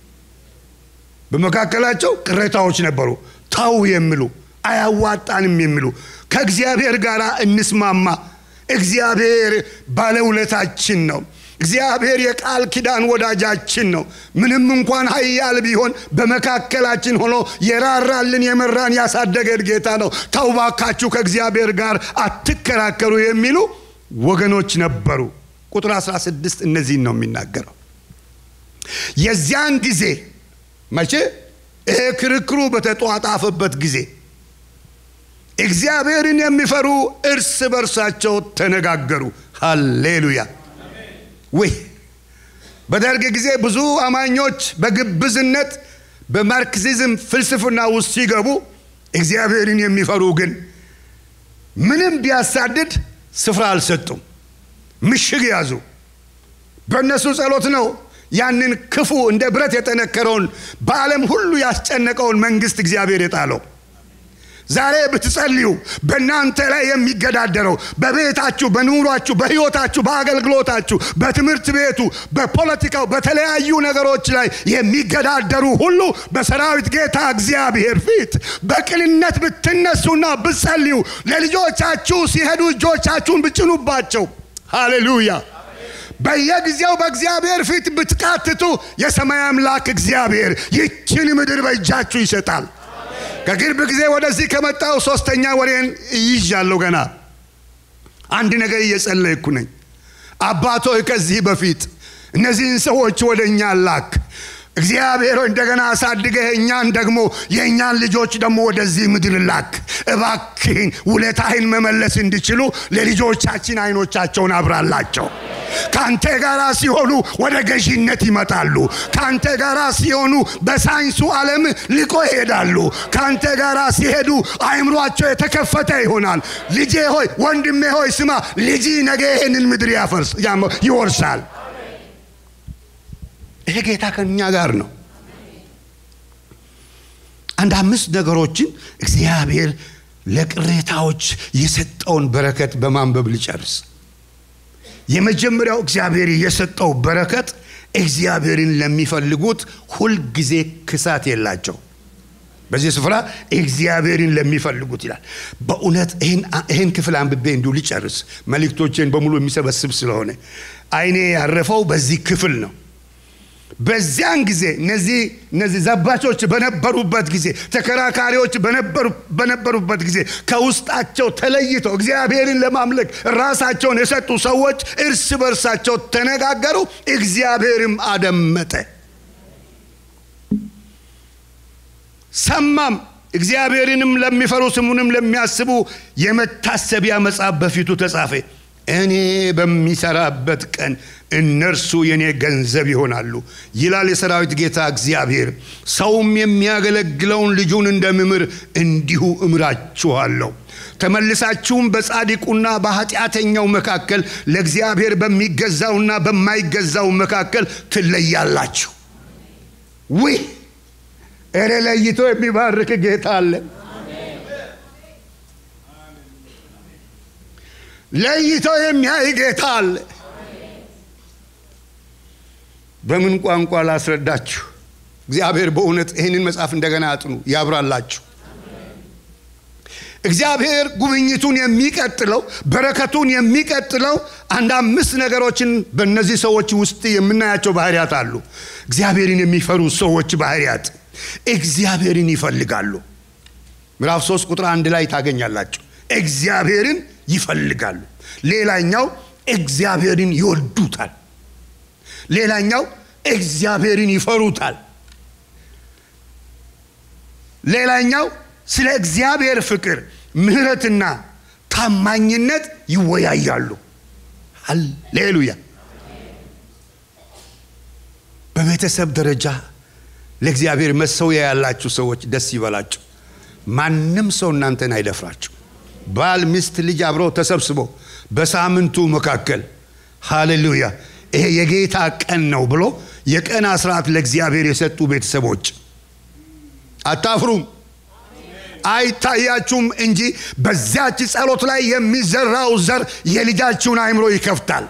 በመካከላቸው ቅሬታዎች ነበሩ ታው የሚሉ አያዋጣንም የሚሉ ከእግዚአብሔር ጋር እንስማማ እግዚአብሔር ባለውለታችን ነው እግዚአብሔር የቃል ኪዳን ወዳጃችን ነው ምንም እንኳን ሀያል ቢሆን በመካከላችን ሆኖ የራራልን የመራን ያሳደገን ጌታ ነው ተውባካችሁ ከእግዚአብሔር ጋር አትከራከሩ የሚሉ ወገኖች ነበሩ ቁጥር 16 እነዚህን ነው የሚናገረው የዚያን ጊዜ መቼ ይሄ ክርክሩ በተጧጣፈበት ጊዜ እግዚአብሔርን የሚፈሩ እርስ በርሳቸው ተነጋገሩ ሃሌሉያ ወይ በደርግ ጊዜ ብዙ አማኞች በግብዝነት በማርክሲዝም ፍልስፍና ውስጥ ሲገቡ እግዚአብሔርን የሚፈሩ ግን ምንም ቢያሳድድ ስፍራ አልሰጡም ምሽግ ያዙ በእነሱ ጸሎት ነው ያንን ክፉ እንደ ብረት የጠነከረውን በዓለም ሁሉ ያስጨነቀውን መንግስት እግዚአብሔር የጣለው ዛሬ ብትጸልዩ በእናንተ ላይ የሚገዳደረው በቤታችሁ በኑሯችሁ በህይወታችሁ በአገልግሎታችሁ በትምህርት ቤቱ በፖለቲካው በተለያዩ ነገሮች ላይ የሚገዳደሩ ሁሉ በሰራዊት ጌታ እግዚአብሔር ፊት በቅንነት ብትነሱና ብትጸልዩ ለልጆቻችሁ ሲሄዱ እጆቻችሁን ብጭኑባቸው ሃሌሉያ በየጊዜው በእግዚአብሔር ፊት ብትቃትቱ የሰማይ አምላክ እግዚአብሔር ይችን ምድር በእጃችሁ ይሰጣል ከቅርብ ጊዜ ወደዚህ ከመጣው ሶስተኛ ወሬን ይዣለሁ ገና አንድ ነገር እየጸለይኩ ነኝ አባቶይ ከዚህ በፊት እነዚህን ሰዎች ወደ እኛ ላክ እግዚአብሔር እንደገና አሳድገህ እኛን ደግሞ የእኛን ልጆች ደግሞ ወደዚህ ምድር ላክ እባክህን ውለታህን መመለስ እንዲችሉ ለልጆቻችን አይኖቻቸውን አብራላቸው ከአንተ ጋር ሲሆኑ ወደ ገዢነት ይመጣሉ ከአንተ ጋር ሲሆኑ በሳይንሱ ዓለም ልቆ ይሄዳሉ ከአንተ ጋር ሲሄዱ አይምሯቸው የተከፈተ ይሆናል ልጄ ሆይ ወንድሜ ሆይ ስማ ልጅ ነገ ይህንን ምድር ያፈርስ ይወርሳል ይሄ ጌታ ከኛ ጋር ነው አንድ አምስት ነገሮችን እግዚአብሔር ለቅሬታዎች የሰጠውን በረከት በማንበብ ልጨርስ የመጀመሪያው እግዚአብሔር የሰጠው በረከት እግዚአብሔርን ለሚፈልጉት ሁልጊዜ ክሳት የላቸው በዚህ ስፍራ እግዚአብሔርን ለሚፈልጉት ይላል በእውነት ይህን ክፍል አንብቤ እንዲሁ ሊጨርስ መልእክቶቼን በሙሉ የሚሰበስብ ስለሆነ አይኔ ያረፈው በዚህ ክፍል ነው በዚያን ጊዜ እነዚህ እነዚህ ዘባቾች በነበሩበት ጊዜ ተከራካሪዎች በነበሩበት ጊዜ ከውስጣቸው ተለይተው እግዚአብሔርን ለማምለክ ራሳቸውን የሰጡ ሰዎች እርስ በርሳቸው ተነጋገሩ እግዚአብሔርም አደመጠ ሰማም እግዚአብሔርንም ለሚፈሩ ስሙንም ለሚያስቡ የመታሰቢያ መጽሐፍ በፊቱ ተጻፈ እኔ በሚሰራበት ቀን እነርሱ የኔ ገንዘብ ይሆናሉ ይላል የሰራዊት ጌታ እግዚአብሔር ሰውም የሚያገለግለውን ልጁን እንደምምር እንዲሁ እምራችኋለሁ ተመልሳችሁም በጻድቁና በኃጢአተኛው መካከል ለእግዚአብሔር በሚገዛውና በማይገዛው መካከል ትለያላችሁ ውይ እረ ለይቶ የሚባርክ ጌታ አለ ለይቶ የሚያይ ጌታ አለ በምን ቋንቋ ላስረዳችሁ? እግዚአብሔር በእውነት ይህንን መጽሐፍ እንደገና አጥኑ፣ ያብራላችሁ። እግዚአብሔር ጉብኝቱን የሚቀጥለው በረከቱን የሚቀጥለው አንድ አምስት ነገሮችን በእነዚህ ሰዎች ውስጥ የምናያቸው ባህሪያት አሉ። እግዚአብሔርን የሚፈሩ ሰዎች ባህሪያት እግዚአብሔርን ይፈልጋሉ። ምዕራፍ 3 ቁጥር አንድ ላይ ታገኛላችሁ። እግዚአብሔርን ይፈልጋሉ። ሌላኛው እግዚአብሔርን ይወዱታል። ሌላኛው እግዚአብሔርን ይፈሩታል። ሌላኛው ስለ እግዚአብሔር ፍቅር፣ ምሕረትና ታማኝነት ይወያያሉ። ሃሌሉያ። በቤተሰብ ደረጃ ለእግዚአብሔር መሰውያ ያላችሁ ሰዎች ደስ ይበላችሁ። ማንም ሰው እናንተን አይደፍራችሁ። ባል፣ ሚስት፣ ልጅ አብረው ተሰብስበው በሳምንቱ መካከል ሃሌሉያ ይሄ የጌታ ቀን ነው ብሎ የቀን አስራት ለእግዚአብሔር የሰጡ ቤተሰቦች አታፍሩም። አይታያችሁም እንጂ በዚያች ጸሎት ላይ የሚዘራው ዘር የልጃችሁን አእምሮ ይከፍታል።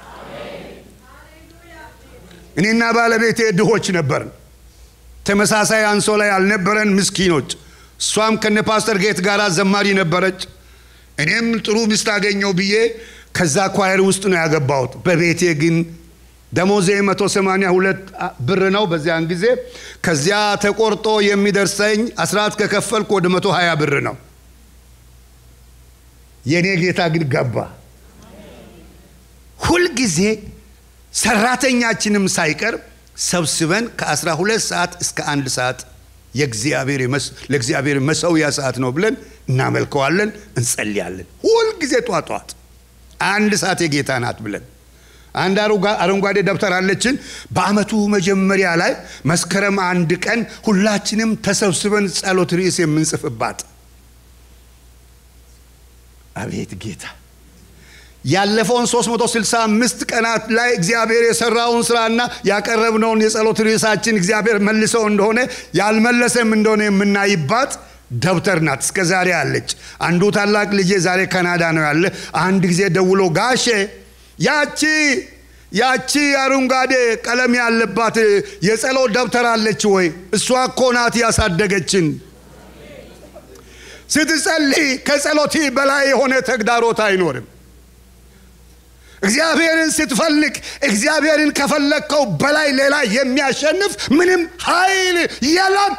እኔና ባለቤቴ ድሆች ነበርን። ተመሳሳይ አንሶላ ያልነበረን ምስኪኖች። እሷም ከነ ፓስተር ጌት ጋር ዘማሪ ነበረች። እኔም ጥሩ ሚስት አገኘው ብዬ ከዛ ኳየር ውስጥ ነው ያገባሁት። በቤቴ ግን ደሞዜ 182 ብር ነው በዚያን ጊዜ። ከዚያ ተቆርጦ የሚደርሰኝ አስራት ከከፈልኩ ወደ 120 ብር ነው። የእኔ ጌታ ግን ገባ። ሁልጊዜ ሰራተኛችንም ሳይቀር ሰብስበን ከ12 ሰዓት እስከ አንድ ሰዓት ለእግዚአብሔር መሰውያ ሰዓት ነው ብለን እናመልከዋለን፣ እንጸልያለን። ሁልጊዜ ጧት ጧት አንድ ሰዓት የጌታ ናት ብለን አንድ አረንጓዴ ደብተር አለችን። በአመቱ መጀመሪያ ላይ መስከረም አንድ ቀን ሁላችንም ተሰብስበን ጸሎት ርዕስ የምንጽፍባት። አቤት ጌታ ያለፈውን 365 ቀናት ላይ እግዚአብሔር የሰራውን ስራና ያቀረብነውን የጸሎት ርዕሳችን እግዚአብሔር መልሰው እንደሆነ ያልመለሰም እንደሆነ የምናይባት ደብተር ናት። እስከ ዛሬ አለች። አንዱ ታላቅ ልጄ ዛሬ ካናዳ ነው ያለ። አንድ ጊዜ ደውሎ ጋሼ ያቺ ያቺ አረንጓዴ ቀለም ያለባት የጸሎት ደብተር አለች ወይ? እሷ እኮ ናት ያሳደገችን። ስትጸልይ ከጸሎት በላይ የሆነ ተግዳሮት አይኖርም። እግዚአብሔርን ስትፈልግ እግዚአብሔርን ከፈለግከው በላይ ሌላ የሚያሸንፍ ምንም ኃይል የለም።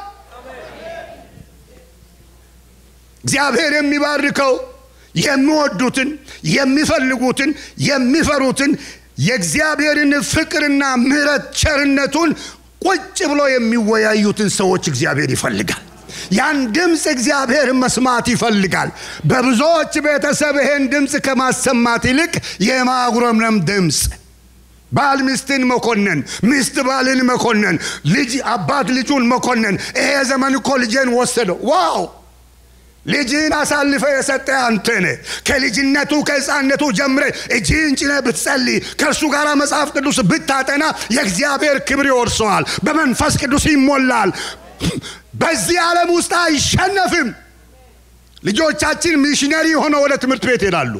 እግዚአብሔር የሚባርከው የሚወዱትን የሚፈልጉትን የሚፈሩትን የእግዚአብሔርን ፍቅርና ምሕረት ቸርነቱን ቁጭ ብሎ የሚወያዩትን ሰዎች እግዚአብሔር ይፈልጋል። ያን ድምፅ እግዚአብሔር መስማት ይፈልጋል። በብዙዎች ቤተሰብ ይሄን ድምፅ ከማሰማት ይልቅ የማጉረምረም ድምፅ ባል ሚስትን መኮነን፣ ሚስት ባልን መኮነን፣ ልጅ አባት ልጁን መኮነን። ይሄ ዘመን እኮ ልጄን ወሰደው። ዋው ልጅህን አሳልፈ የሰጠ አንተ ነህ። ከልጅነቱ ከሕፃንነቱ ጀምረ እጅህን ጭነ ብትጸልይ ከእርሱ ጋር መጽሐፍ ቅዱስ ብታጠና የእግዚአብሔር ክብር ይወርሰዋል። በመንፈስ ቅዱስ ይሞላል። በዚህ ዓለም ውስጥ አይሸነፍም። ልጆቻችን ሚሽነሪ ሆነው ወደ ትምህርት ቤት ይሄዳሉ።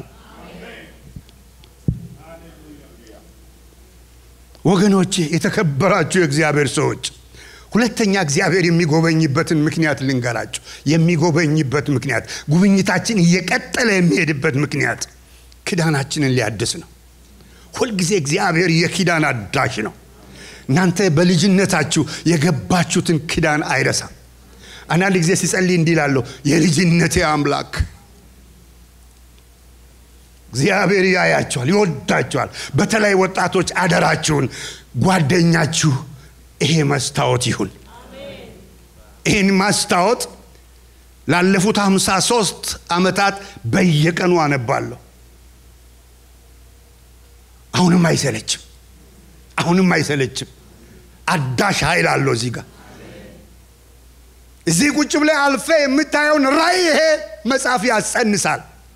ወገኖቼ፣ የተከበራችሁ የእግዚአብሔር ሰዎች ሁለተኛ እግዚአብሔር የሚጎበኝበትን ምክንያት ልንገራችሁ። የሚጎበኝበት ምክንያት ጉብኝታችን እየቀጠለ የሚሄድበት ምክንያት ኪዳናችንን ሊያድስ ነው። ሁልጊዜ እግዚአብሔር የኪዳን አዳሽ ነው። እናንተ በልጅነታችሁ የገባችሁትን ኪዳን አይረሳም። አንዳንድ ጊዜ ሲጸልይ እንዲህ እላለሁ፣ የልጅነቴ አምላክ እግዚአብሔር ያያቸዋል፣ ይወዳቸዋል። በተለይ ወጣቶች አደራችሁን ጓደኛችሁ ይሄ መስታወት ይሁን። ይህን ማስታወት ላለፉት ሃምሳ ሶስት ዓመታት በየቀኑ አነባለሁ። አሁንም አይሰለችም፣ አሁንም አይሰለችም። አዳሽ ኃይል አለው እዚህ ጋር እዚህ ቁጭ ብለህ አልፈ የምታየውን ራእይ ይሄ መጽሐፍ ያጸንሳል።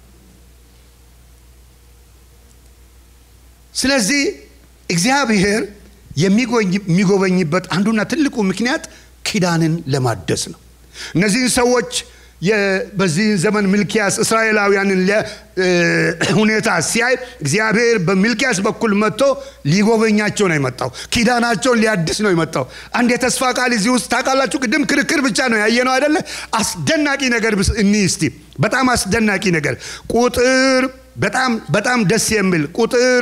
ስለዚህ እግዚአብሔር የሚጎበኝበት አንዱና ትልቁ ምክንያት ኪዳንን ለማደስ ነው። እነዚህን ሰዎች በዚህ ዘመን ሚልኪያስ እስራኤላውያንን ሁኔታ ሲያይ እግዚአብሔር በሚልኪያስ በኩል መጥቶ ሊጎበኛቸው ነው የመጣው። ኪዳናቸውን ሊያድስ ነው የመጣው። አንድ የተስፋ ቃል እዚህ ውስጥ ታውቃላችሁ። ቅድም ክርክር ብቻ ነው ያየነው አይደለ? አስደናቂ ነገር እኒ እስቲ በጣም አስደናቂ ነገር ቁጥር በጣም በጣም ደስ የሚል ቁጥር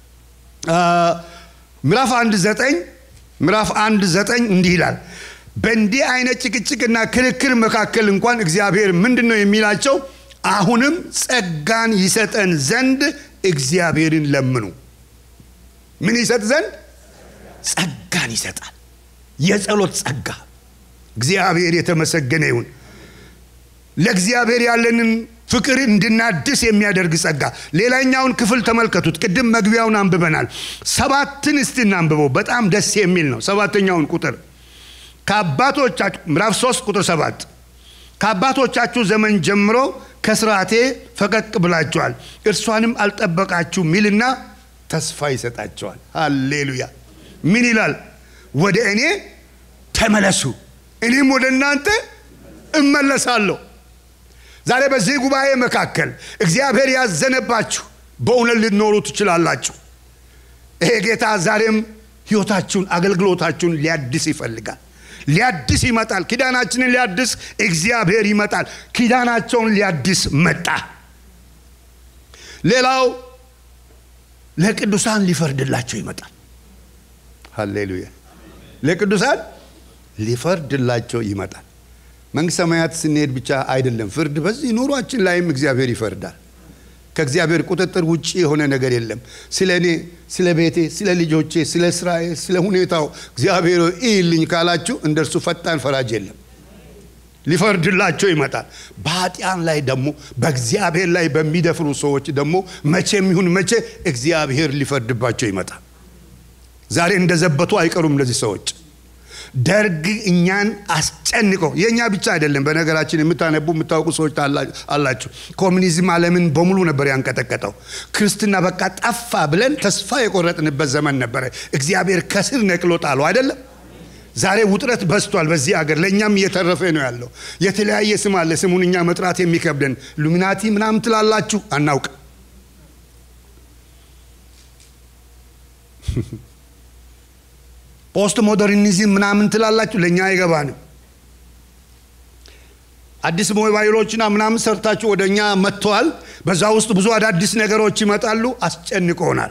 ምዕራፍ አንድ ዘጠኝ ምዕራፍ አንድ ዘጠኝ እንዲህ ይላል በእንዲህ አይነት ጭቅጭቅና ክርክር መካከል እንኳን እግዚአብሔር ምንድን ነው የሚላቸው? አሁንም ጸጋን ይሰጠን ዘንድ እግዚአብሔርን ለምኑ። ምን ይሰጥ ዘንድ? ጸጋን ይሰጣል። የጸሎት ጸጋ። እግዚአብሔር የተመሰገነ ይሁን። ለእግዚአብሔር ያለንን ፍቅር እንድናድስ የሚያደርግ ጸጋ። ሌላኛውን ክፍል ተመልከቱት። ቅድም መግቢያውን አንብበናል። ሰባትን እስቲ እናንብበው። በጣም ደስ የሚል ነው። ሰባተኛውን ቁጥር ከአባቶቻችሁ ምዕራፍ 3 ቁጥር 7 ከአባቶቻችሁ ዘመን ጀምሮ ከስርዓቴ ፈቀቅ ብላችኋል፣ እርሷንም አልጠበቃችሁ ሚልና ተስፋ ይሰጣቸዋል። ሃሌሉያ። ምን ይላል? ወደ እኔ ተመለሱ፣ እኔም ወደ እናንተ እመለሳለሁ። ዛሬ በዚህ ጉባኤ መካከል እግዚአብሔር ያዘነባችሁ በእውነት ልትኖሩ ትችላላችሁ። ይሄ ጌታ ዛሬም ሕይወታችሁን አገልግሎታችሁን ሊያድስ ይፈልጋል። ሊያድስ ይመጣል። ኪዳናችንን ሊያድስ እግዚአብሔር ይመጣል። ኪዳናቸውን ሊያድስ መጣ። ሌላው ለቅዱሳን ሊፈርድላቸው ይመጣል። ሃሌሉያ! ለቅዱሳን ሊፈርድላቸው ይመጣል። መንግሥተ ሰማያት ስንሄድ ብቻ አይደለም ፍርድ፣ በዚህ ኑሯችን ላይም እግዚአብሔር ይፈርዳል። ከእግዚአብሔር ቁጥጥር ውጭ የሆነ ነገር የለም። ስለ እኔ፣ ስለ ቤቴ፣ ስለ ልጆቼ፣ ስለ ስራዬ፣ ስለ ሁኔታው እግዚአብሔር ይልኝ ካላችሁ እንደ እርሱ ፈጣን ፈራጅ የለም። ሊፈርድላቸው ይመጣል። በኃጢአን ላይ ደግሞ በእግዚአብሔር ላይ በሚደፍሩ ሰዎች ደግሞ መቼም ይሁን መቼ እግዚአብሔር ሊፈርድባቸው ይመጣል። ዛሬ እንደዘበቱ አይቀሩም እነዚህ ሰዎች። ደርግ እኛን አስጨንቆ የእኛ ብቻ አይደለም። በነገራችን የምታነቡ የምታውቁ ሰዎች አላችሁ። ኮሚኒዝም ዓለምን በሙሉ ነበር ያንቀጠቀጠው። ክርስትና በቃ ጠፋ ብለን ተስፋ የቆረጥንበት ዘመን ነበረ። እግዚአብሔር ከስር ነቅሎ ጣሉ አይደለም። ዛሬ ውጥረት በዝቷል በዚህ አገር። ለእኛም እየተረፈ ነው ያለው። የተለያየ ስም አለ። ስሙን እኛ መጥራት የሚከብደን ሉሚናቲ ምናምን ትላላችሁ፣ አናውቅ ፖስት ሞደርኒዝም ምናምን ትላላችሁ፣ ለእኛ አይገባንም። አዲስ ሞባይሎችና ምናምን ሰርታችሁ ወደ እኛ መጥተዋል። በዛ ውስጥ ብዙ አዳዲስ ነገሮች ይመጣሉ፣ አስጨንቆናል።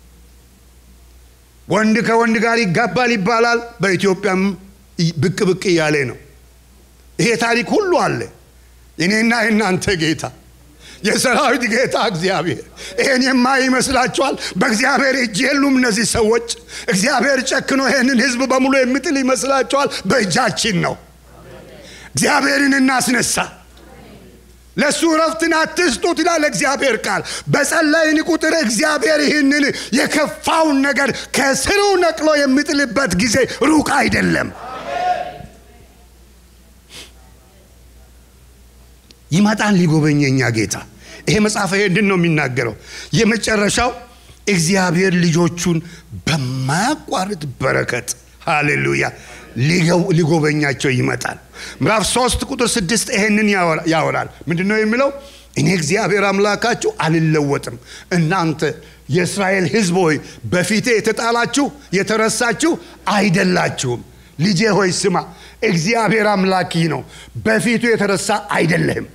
ወንድ ከወንድ ጋር ይጋባል ይባላል። በኢትዮጵያም ብቅ ብቅ እያለ ነው። ይሄ ታሪክ ሁሉ አለ። እኔና የእናንተ ጌታ የሰራዊት ጌታ እግዚአብሔር ይሄን የማይ ይመስላችኋል? በእግዚአብሔር እጅ የሉም እነዚህ ሰዎች። እግዚአብሔር ጨክኖ ይሄንን ሕዝብ በሙሉ የሚጥል ይመስላችኋል? በእጃችን ነው። እግዚአብሔርን እናስነሳ። ለእሱ እረፍትን አትስጡት ይላል እግዚአብሔር ቃል። በጸለይን ቁጥር እግዚአብሔር ይህንን የከፋውን ነገር ከስሩ ነቅሎ የሚጥልበት ጊዜ ሩቅ አይደለም። ይመጣን ሊጎበኘኛ ጌታ። ይሄ መጽሐፍ ይሄንን ነው የሚናገረው። የመጨረሻው እግዚአብሔር ልጆቹን በማያቋርጥ በረከት ሃሌሉያ ሊጎበኛቸው ይመጣል። ምዕራፍ ሶስት ቁጥር ስድስት ይሄንን ያወራል። ምንድን ነው የሚለው? እኔ እግዚአብሔር አምላካችሁ አልለወጥም። እናንተ የእስራኤል ሕዝብ ሆይ በፊቴ የተጣላችሁ የተረሳችሁ አይደላችሁም። ልጄ ሆይ ስማ፣ እግዚአብሔር አምላኪ ነው፣ በፊቱ የተረሳ አይደለህም።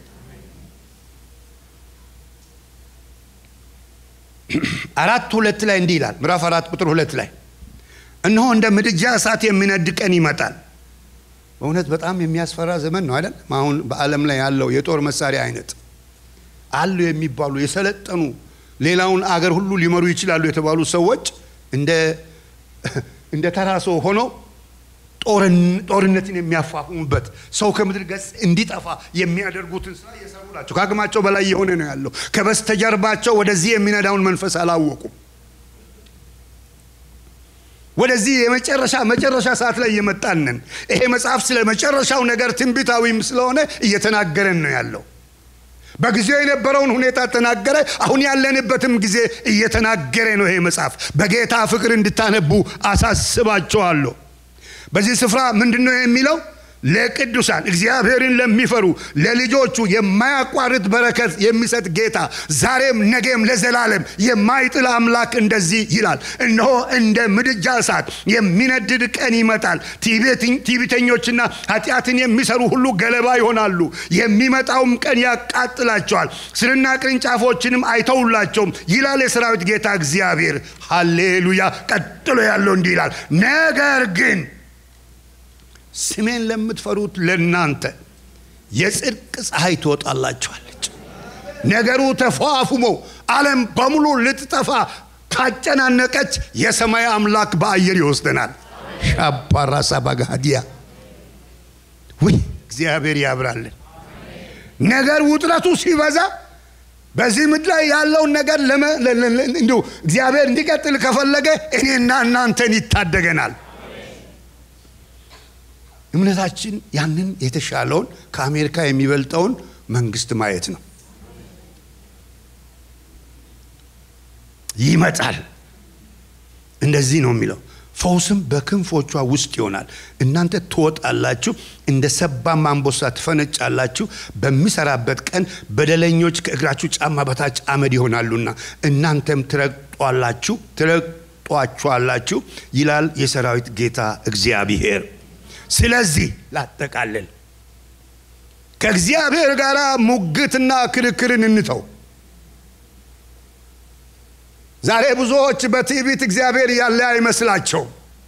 አራት ሁለት ላይ እንዲህ ይላል። ምዕራፍ አራት ቁጥር ሁለት ላይ እነሆ እንደ ምድጃ እሳት የሚነድ ቀን ይመጣል። በእውነት በጣም የሚያስፈራ ዘመን ነው አይደል? አሁን በዓለም ላይ ያለው የጦር መሳሪያ አይነት አሉ የሚባሉ የሰለጠኑ ሌላውን አገር ሁሉ ሊመሩ ይችላሉ የተባሉ ሰዎች እንደ ተራ ሰው ሆነው ጦርነትን የሚያፋፍሙበት ሰው ከምድር ገጽ እንዲጠፋ የሚያደርጉትን ስራ እየሰሩ ናቸው። ከአቅማቸው በላይ የሆነ ነው ያለው። ከበስተጀርባቸው ወደዚህ የሚነዳውን መንፈስ አላወቁም። ወደዚህ የመጨረሻ መጨረሻ ሰዓት ላይ እየመጣንን ይሄ መጽሐፍ ስለ መጨረሻው ነገር ትንቢታዊም ስለሆነ እየተናገረን ነው ያለው። በጊዜው የነበረውን ሁኔታ ተናገረ። አሁን ያለንበትም ጊዜ እየተናገረ ነው ይሄ መጽሐፍ። በጌታ ፍቅር እንድታነቡ አሳስባቸዋለሁ። በዚህ ስፍራ ምንድን ነው የሚለው? ለቅዱሳን እግዚአብሔርን ለሚፈሩ ለልጆቹ የማያቋርጥ በረከት የሚሰጥ ጌታ ዛሬም ነገም ለዘላለም የማይጥል አምላክ እንደዚህ ይላል፣ እነሆ እንደ ምድጃ እሳት የሚነድድ ቀን ይመጣል። ትዕቢተኞችና ኃጢአትን የሚሰሩ ሁሉ ገለባ ይሆናሉ። የሚመጣውም ቀን ያቃጥላቸዋል፣ ስርና ቅርንጫፎችንም አይተውላቸውም ይላል የሰራዊት ጌታ እግዚአብሔር። ሃሌሉያ። ቀጥሎ ያለው እንዲህ ይላል፣ ነገር ግን ስሜን ለምትፈሩት ለእናንተ የጽድቅ ፀሐይ ትወጣላችኋለች። ነገሩ ተፏፉሞ ዓለም በሙሉ ልትጠፋ ካጨናነቀች የሰማይ አምላክ በአየር ይወስደናል። ሻባራሳ ባጋዲያ ውይ እግዚአብሔር ያብራልን። ነገር ውጥረቱ ሲበዛ በዚህ ምድር ላይ ያለውን ነገር እንዲሁ እግዚአብሔር እንዲቀጥል ከፈለገ እኔና እናንተን ይታደገናል። እምነታችን ያንን የተሻለውን ከአሜሪካ የሚበልጠውን መንግስት ማየት ነው። ይመጣል። እንደዚህ ነው የሚለው ፈውስም በክንፎቿ ውስጥ ይሆናል። እናንተ ትወጣላችሁ፣ እንደ ሰባም አንበሳ ትፈነጫላችሁ። በሚሰራበት ቀን በደለኞች ከእግራችሁ ጫማ በታች አመድ ይሆናሉና እናንተም ትረግጧላችሁ ትረግጧችኋላችሁ ይላል የሰራዊት ጌታ እግዚአብሔር። ስለዚህ ላጠቃልል፣ ከእግዚአብሔር ጋር ሙግትና ክርክርን እንተው። ዛሬ ብዙዎች በትዕቢት እግዚአብሔር ያለ አይመስላቸውም።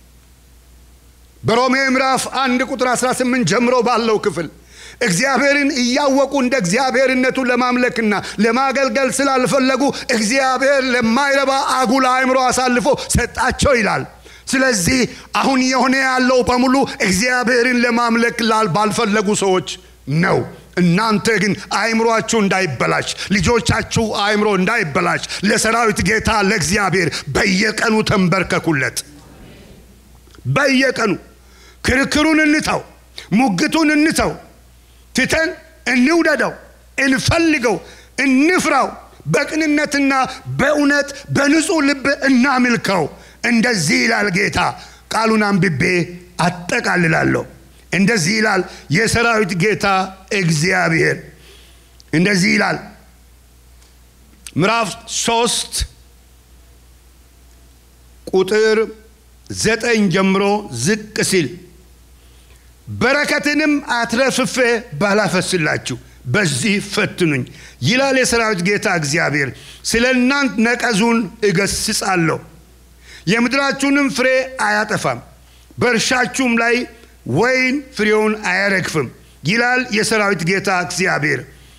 በሮሜ ምዕራፍ አንድ ቁጥር 18 ጀምሮ ባለው ክፍል እግዚአብሔርን እያወቁ እንደ እግዚአብሔርነቱ ለማምለክና ለማገልገል ስላልፈለጉ እግዚአብሔር ለማይረባ አጉል አእምሮ አሳልፎ ሰጣቸው ይላል። ስለዚህ አሁን የሆነ ያለው በሙሉ እግዚአብሔርን ለማምለክ ባልፈለጉ ሰዎች ነው። እናንተ ግን አእምሯችሁ እንዳይበላሽ፣ ልጆቻችሁ አእምሮ እንዳይበላሽ ለሰራዊት ጌታ ለእግዚአብሔር በየቀኑ ተንበርከኩለት። በየቀኑ ክርክሩን እንተው፣ ሙግቱን እንተው፣ ትተን እንውደደው፣ እንፈልገው፣ እንፍራው። በቅንነትና በእውነት በንጹሕ ልብ እናምልከው። እንደዚህ ይላል ጌታ። ቃሉን አንብቤ አጠቃልላለሁ። እንደዚህ ይላል የሰራዊት ጌታ እግዚአብሔር እንደዚህ ይላል ምዕራፍ ሶስት ቁጥር ዘጠኝ ጀምሮ ዝቅ ሲል በረከትንም አትረፍፌ ባላፈስላችሁ በዚህ ፈትኑኝ ይላል የሰራዊት ጌታ እግዚአብሔር ስለ እናንት ነቀዙን እገስጻለሁ የምድራችሁንም ፍሬ አያጠፋም በእርሻችሁም ላይ ወይን ፍሬውን አያረግፍም ይላል የሰራዊት ጌታ እግዚአብሔር።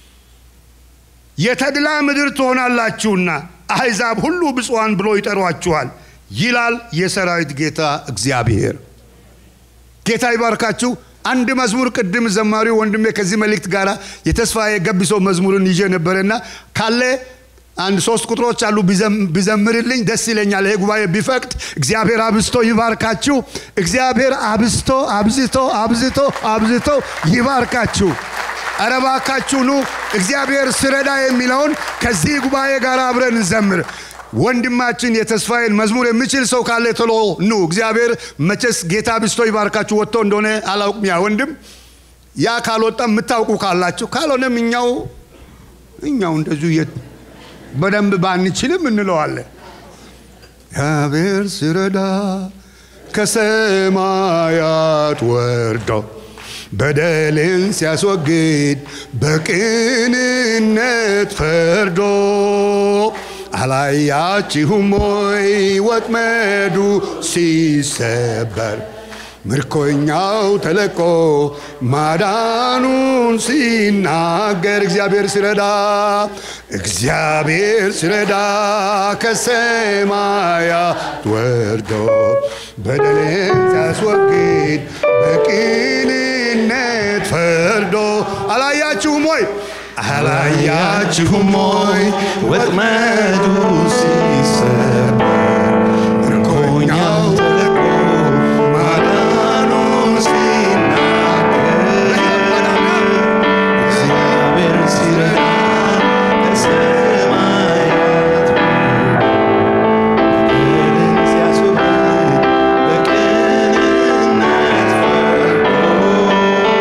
የተድላ ምድር ትሆናላችሁና አሕዛብ ሁሉ ብፁዓን ብሎ ይጠሯችኋል ይላል የሰራዊት ጌታ እግዚአብሔር። ጌታ ይባርካችሁ። አንድ መዝሙር ቅድም ዘማሪው ወንድሜ ከዚህ መልእክት ጋር የተስፋዬ ገቢሶ መዝሙርን ይዤ ነበረና ካለ አንድ ሶስት ቁጥሮች አሉ ቢዘምርልኝ ደስ ይለኛል። ይሄ ጉባኤ ቢፈቅድ እግዚአብሔር አብዝቶ ይባርካችሁ። እግዚአብሔር አብዝቶ አብዝቶ አብዝቶ አብዝቶ ይባርካችሁ። ኧረ እባካችሁ ኑ እግዚአብሔር ስረዳ የሚለውን ከዚህ ጉባኤ ጋር አብረን እንዘምር። ወንድማችን የተስፋዬን መዝሙር የሚችል ሰው ካለ ቶሎ ኑ። እግዚአብሔር መቼስ ጌታ አብዝቶ ይባርካችሁ። ወጥቶ እንደሆነ አላውቅም ያ ወንድም። ያ ካልወጣም የምታውቁ ካላችሁ፣ ካልሆነም እኛው እኛው እንደዚሁ በደንብ ባንችልም እንለዋለን። እግዚአብሔር ሲረዳ ከሰማያት ወርዶ በደልን ሲያስወግድ በቅንነት ፈርዶ አላያችሁም ወይ ወጥመዱ ሲሰበር ምርኮኛው ተለቆ ማዳኑን ሲናገር እግዚአብሔር ሲረዳ እግዚአብሔር ሲረዳ ከሰማያት ወርዶ በደልን ሲያስወግድ በቅንነት ፈርዶ አላያችሁም ወይ አላያችሁም ወይ ወጥመዱ ሲሰበር ምርኮኛው ተለቆ ማዳኑን ሲናገር እግዚአብሔር ሲረዳ ከሰማያት በደልን ሲያስወግድ በቅንነት ፈርዶ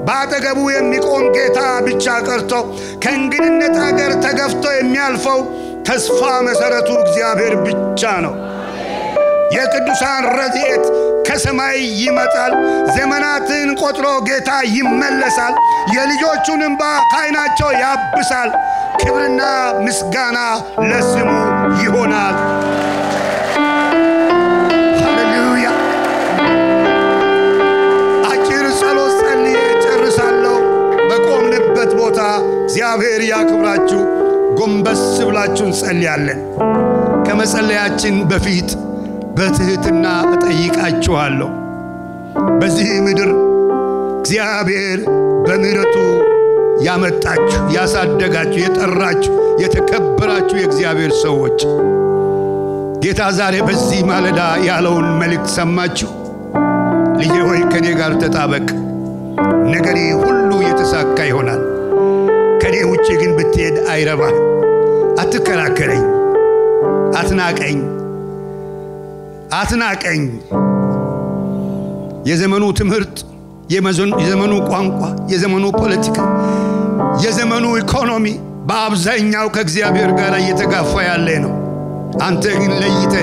በአጠገቡ የሚቆም ጌታ ብቻ ቀርቶ ከእንግድነት አገር ተገፍቶ የሚያልፈው ተስፋ መሠረቱ እግዚአብሔር ብቻ ነው። የቅዱሳን ረድኤት ከሰማይ ይመጣል። ዘመናትን ቆጥሮ ጌታ ይመለሳል። የልጆቹን እንባ ከዓይናቸው ያብሳል። ክብርና ምስጋና ለስሙ ይሆናል። ሃሌሉያ። አጭር ጸሎት ጸልዬ ጨርሳለሁ። በቆምንበት ቦታ እግዚአብሔር ያክብራችሁ። ጎንበስ ብላችሁ እንጸልያለን። ከመጸለያችን በፊት በትሕትና እጠይቃችኋለሁ። በዚህ ምድር እግዚአብሔር በምሕረቱ ያመጣችሁ፣ ያሳደጋችሁ፣ የጠራችሁ፣ የተከበራችሁ የእግዚአብሔር ሰዎች ጌታ ዛሬ በዚህ ማለዳ ያለውን መልእክት ሰማችሁ። ልጄ ሆይ ከእኔ ጋር ተጣበቅ፣ ነገሬ ሁሉ የተሳካ ይሆናል። ከእኔ ውጭ ግን ብትሄድ አይረባህ። አትከራከረኝ፣ አትናቀኝ አትናቀኝ። የዘመኑ ትምህርት፣ የዘመኑ ቋንቋ፣ የዘመኑ ፖለቲካ፣ የዘመኑ ኢኮኖሚ በአብዛኛው ከእግዚአብሔር ጋር እየተጋፋ ያለ ነው። አንተ ግን ለይተ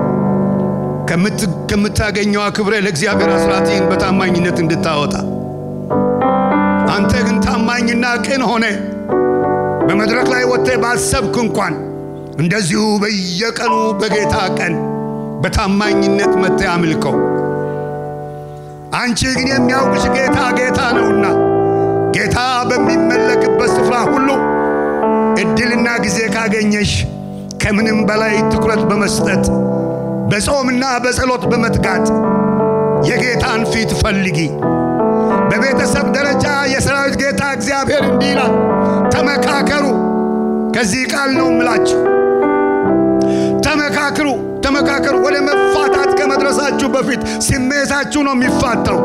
ከምታገኘው አክብረ ለእግዚአብሔር አስራትህን በታማኝነት እንድታወጣ አንተ ግን ታማኝና ቅን ሆነ በመድረክ ላይ ወጥተህ ባሰብክ እንኳን እንደዚሁ በየቀኑ በጌታ ቀን በታማኝነት መጥተህ አምልከው። አንቺ ግን የሚያውቅሽ ጌታ ጌታ ነውና ጌታ በሚመለክበት ስፍራ ሁሉ እድልና ጊዜ ካገኘሽ ከምንም በላይ ትኩረት በመስጠት በጾምና በጸሎት በመትጋት የጌታን ፊት ፈልጊ። በቤተሰብ ደረጃ የሰራዊት ጌታ እግዚአብሔር እንዲህ ይላል፣ ተመካከሩ። ከዚህ ቃል ነው እምላችሁ፣ ተመካክሩ ተመካከሩ። ወደ መፋታት ከመድረሳችሁ በፊት ስሜታችሁ ነው የሚፋታው።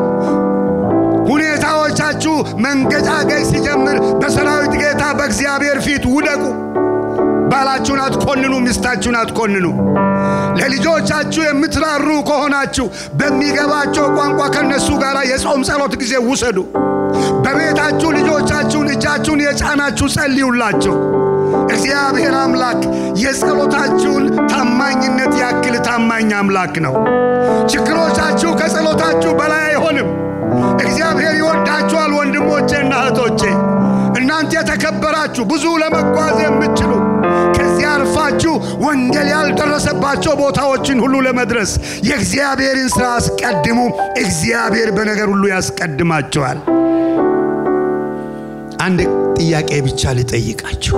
ሁኔታዎቻችሁ መንገጫገጭ ሲጀምር በሰራዊት ጌታ በእግዚአብሔር ፊት ውደቁ። ባላችሁን አትኮንኑ፣ ሚስታችሁን አትኮንኑ። ለልጆቻችሁ የምትራሩ ከሆናችሁ በሚገባቸው ቋንቋ ከነሱ ጋር የጾም ጸሎት ጊዜ ውሰዱ። በቤታችሁ ልጆቻችሁን እጃችሁን የጫናችሁ ጸልዩላቸው። እግዚአብሔር አምላክ የጸሎታችሁን ታማኝነት ያክል ታማኝ አምላክ ነው። ችግሮቻችሁ ከጸሎታችሁ በላይ አይሆንም። እግዚአብሔር ይወዳችኋል ወንድሞቼና እህቶቼ። እናንተ የተከበራችሁ ብዙ ለመጓዝ የምትችሉ ከዚህ አልፋችሁ ወንጌል ያልደረሰባቸው ቦታዎችን ሁሉ ለመድረስ የእግዚአብሔርን ሥራ አስቀድሙ። እግዚአብሔር በነገር ሁሉ ያስቀድማችኋል። አንድ ጥያቄ ብቻ ልጠይቃችሁ።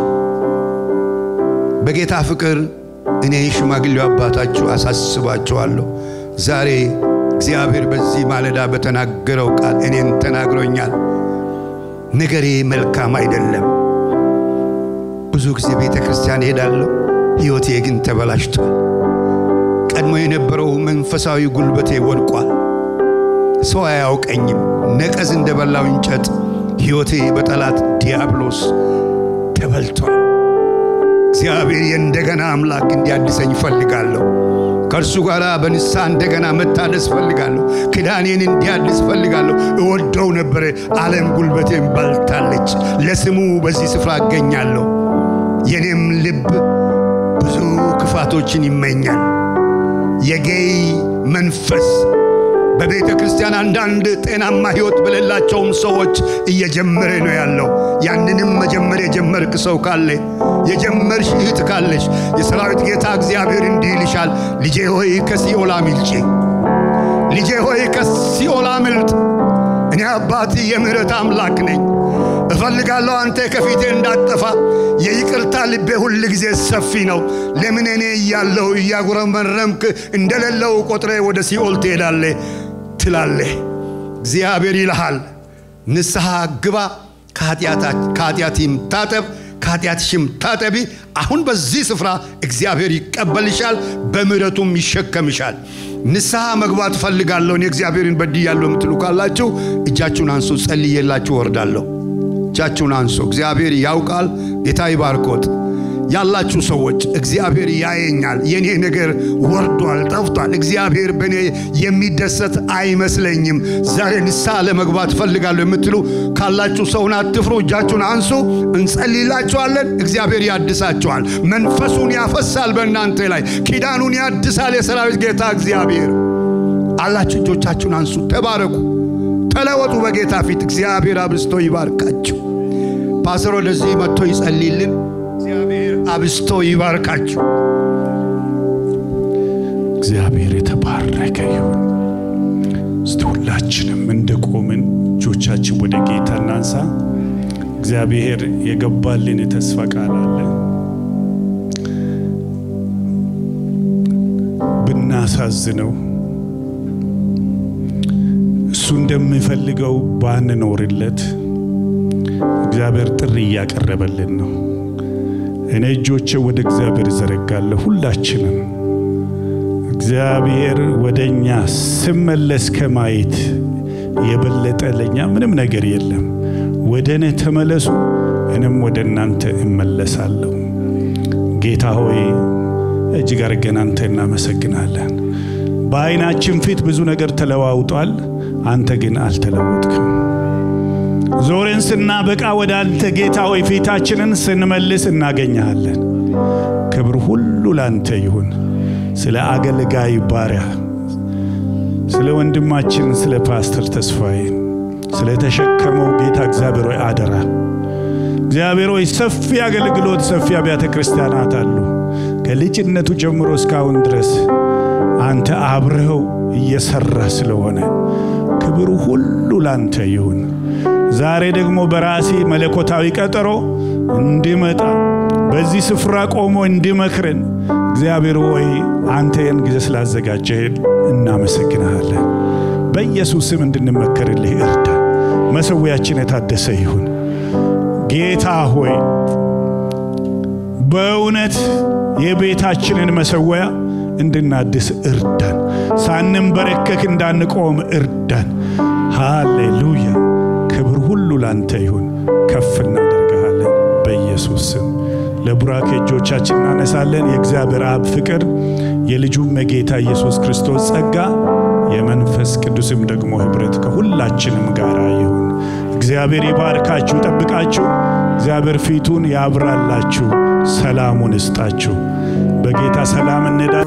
በጌታ ፍቅር እኔ ሽማግሌው አባታችሁ አሳስባችኋለሁ። ዛሬ እግዚአብሔር በዚህ ማለዳ በተናገረው ቃል እኔን ተናግሮኛል። ነገሬ መልካም አይደለም። ብዙ ጊዜ ቤተ ክርስቲያን እሄዳለሁ፣ ሕይወቴ ግን ተበላሽቷል። ቀድሞ የነበረው መንፈሳዊ ጉልበቴ ወድቋል። ሰው አያውቀኝም። ነቀዝ እንደበላው እንጨት ሕይወቴ በጠላት ዲያብሎስ ተበልቷል። እግዚአብሔር የእንደገና አምላክ እንዲያድሰኝ እፈልጋለሁ። ከእርሱ ጋር በንስሐ እንደገና መታደስ ፈልጋለሁ። ክዳኔን እንዲያድስ ፈልጋለሁ። እወደው ነበረ፣ ዓለም ጉልበቴን በልታለች። ለስሙ በዚህ ስፍራ እገኛለሁ። የኔም ልብ ብዙ ክፋቶችን ይመኛል። የጌይ መንፈስ በቤተ ክርስቲያን አንዳንድ ጤናማ ሕይወት በሌላቸውም ሰዎች እየጀመረ ነው ያለው። ያንንም መጀመር የጀመርክ ሰው ካለ የጀመርሽ እህት ካለሽ የሰራዊት ጌታ እግዚአብሔር እንዲህ ይልሻል፣ ልጄ ሆይ ከሲኦል አምልጪ፣ ልጄ ሆይ ከሲኦል አምልጥ። እኔ አባት የምሕረት አምላክ ነኝ። እፈልጋለሁ አንተ ከፊቴ እንዳጠፋ። የይቅርታ ልቤ ሁል ጊዜ ሰፊ ነው። ለምን እኔ እያለሁ እያጉረመረምክ እንደሌለው ቆጥሬ ወደ ሲኦል ትሄዳለህ ትላለህ። እግዚአብሔር ይልሃል፣ ንስሐ ግባ፣ ከኃጢአትም ታጠብ፣ ከኃጢአትሽም ታጠቢ። አሁን በዚህ ስፍራ እግዚአብሔር ይቀበልሻል፣ በምሕረቱም ይሸከምሻል። ንስሐ መግባት እፈልጋለሁ እኔ እግዚአብሔርን በድያለሁ የምትሉ ካላችሁ እጃችሁን አንሱ፣ ጸልዬላችሁ ወርዳለሁ። እጃችሁን አንሱ። እግዚአብሔር ያውቃል። ጌታ ይባርኮት። ያላችሁ ሰዎች እግዚአብሔር ያየኛል፣ የኔ ነገር ወርዷል፣ ጠፍቷል፣ እግዚአብሔር በእኔ የሚደሰት አይመስለኝም፣ ዛሬ ንስሐ ለመግባት ፈልጋለሁ የምትሉ ካላችሁ ሰውን አትፍሩ፣ እጃችሁን አንሱ፣ እንጸልይላችኋለን። እግዚአብሔር ያድሳችኋል፣ መንፈሱን ያፈሳል በእናንተ ላይ፣ ኪዳኑን ያድሳል። የሰራዊት ጌታ እግዚአብሔር አላችሁ፣ እጆቻችሁን አንሱ፣ ተባረኩ፣ ተለወጡ በጌታ ፊት። እግዚአብሔር አብዝቶ ይባርካችሁ። ፓስተር ወደዚህ መጥቶ ይጸልይልን። እግዚአብሔር አብዝቶ ይባርካችሁ። እግዚአብሔር የተባረከ ይሁን። እስቲ ሁላችንም እንደ ቆምን እጆቻችን ወደ ጌታ እናንሳ። እግዚአብሔር የገባልን የተስፋ ቃል አለ። ብናሳዝነው እሱ እንደሚፈልገው ባንኖርለት እግዚአብሔር ጥሪ እያቀረበልን ነው። እኔ እጆቼ ወደ እግዚአብሔር እዘረጋለሁ። ሁላችንም እግዚአብሔር ወደ እኛ ስመለስ ከማየት የበለጠ ለእኛ ምንም ነገር የለም። ወደ እኔ ተመለሱ፣ እኔም ወደ እናንተ እመለሳለሁ። ጌታ ሆይ እጅግ አድርገን አንተ እናመሰግናለን። በዓይናችን ፊት ብዙ ነገር ተለዋውጧል። አንተ ግን አልተለወጥክም። ዞሬን ስናበቃ ወደ አንተ ጌታ ሆይ ፊታችንን ስንመልስ እናገኘሃለን። ክብር ሁሉ ላንተ ይሁን። ስለ አገልጋይ ባሪያ ስለ ወንድማችን ስለ ፓስተር ተስፋዬ ስለ ተሸከመው ጌታ እግዚአብሔር ሆይ አደራ እግዚአብሔር ሆይ ሰፊ አገልግሎት ሰፊ አብያተ ክርስቲያናት አሉ። ከልጅነቱ ጀምሮ እስካሁን ድረስ አንተ አብረኸው እየሰራ ስለሆነ ክብሩ ሁሉ ላንተ ይሁን። ዛሬ ደግሞ በራሴ መለኮታዊ ቀጠሮ እንዲመጣ በዚህ ስፍራ ቆሞ እንዲመክረን እግዚአብሔር ሆይ አንተ ይህን ጊዜ ስላዘጋጀህን እናመሰግንሃለን። በኢየሱስ ስም እንድንመከርልህ እርዳ። መሰዊያችን የታደሰ ይሁን። ጌታ ሆይ በእውነት የቤታችንን መሰዊያ እንድናድስ እርዳን። ሳንንበረከክ እንዳንቆም እርዳን። ሃሌሉያ። ክብር ሁሉ ላንተ ይሁን። ከፍ እናደርግሃለን በኢየሱስ ስም። ለቡራኬ እጆቻችን እናነሳለን። የእግዚአብሔር አብ ፍቅር የልጁም የጌታ ኢየሱስ ክርስቶስ ጸጋ የመንፈስ ቅዱስም ደግሞ ኅብረት ከሁላችንም ጋር ይሁን። እግዚአብሔር ይባርካችሁ፣ ጠብቃችሁ። እግዚአብሔር ፊቱን ያብራላችሁ፣ ሰላሙን እስጣችሁ። በጌታ ሰላም እንሄዳለን።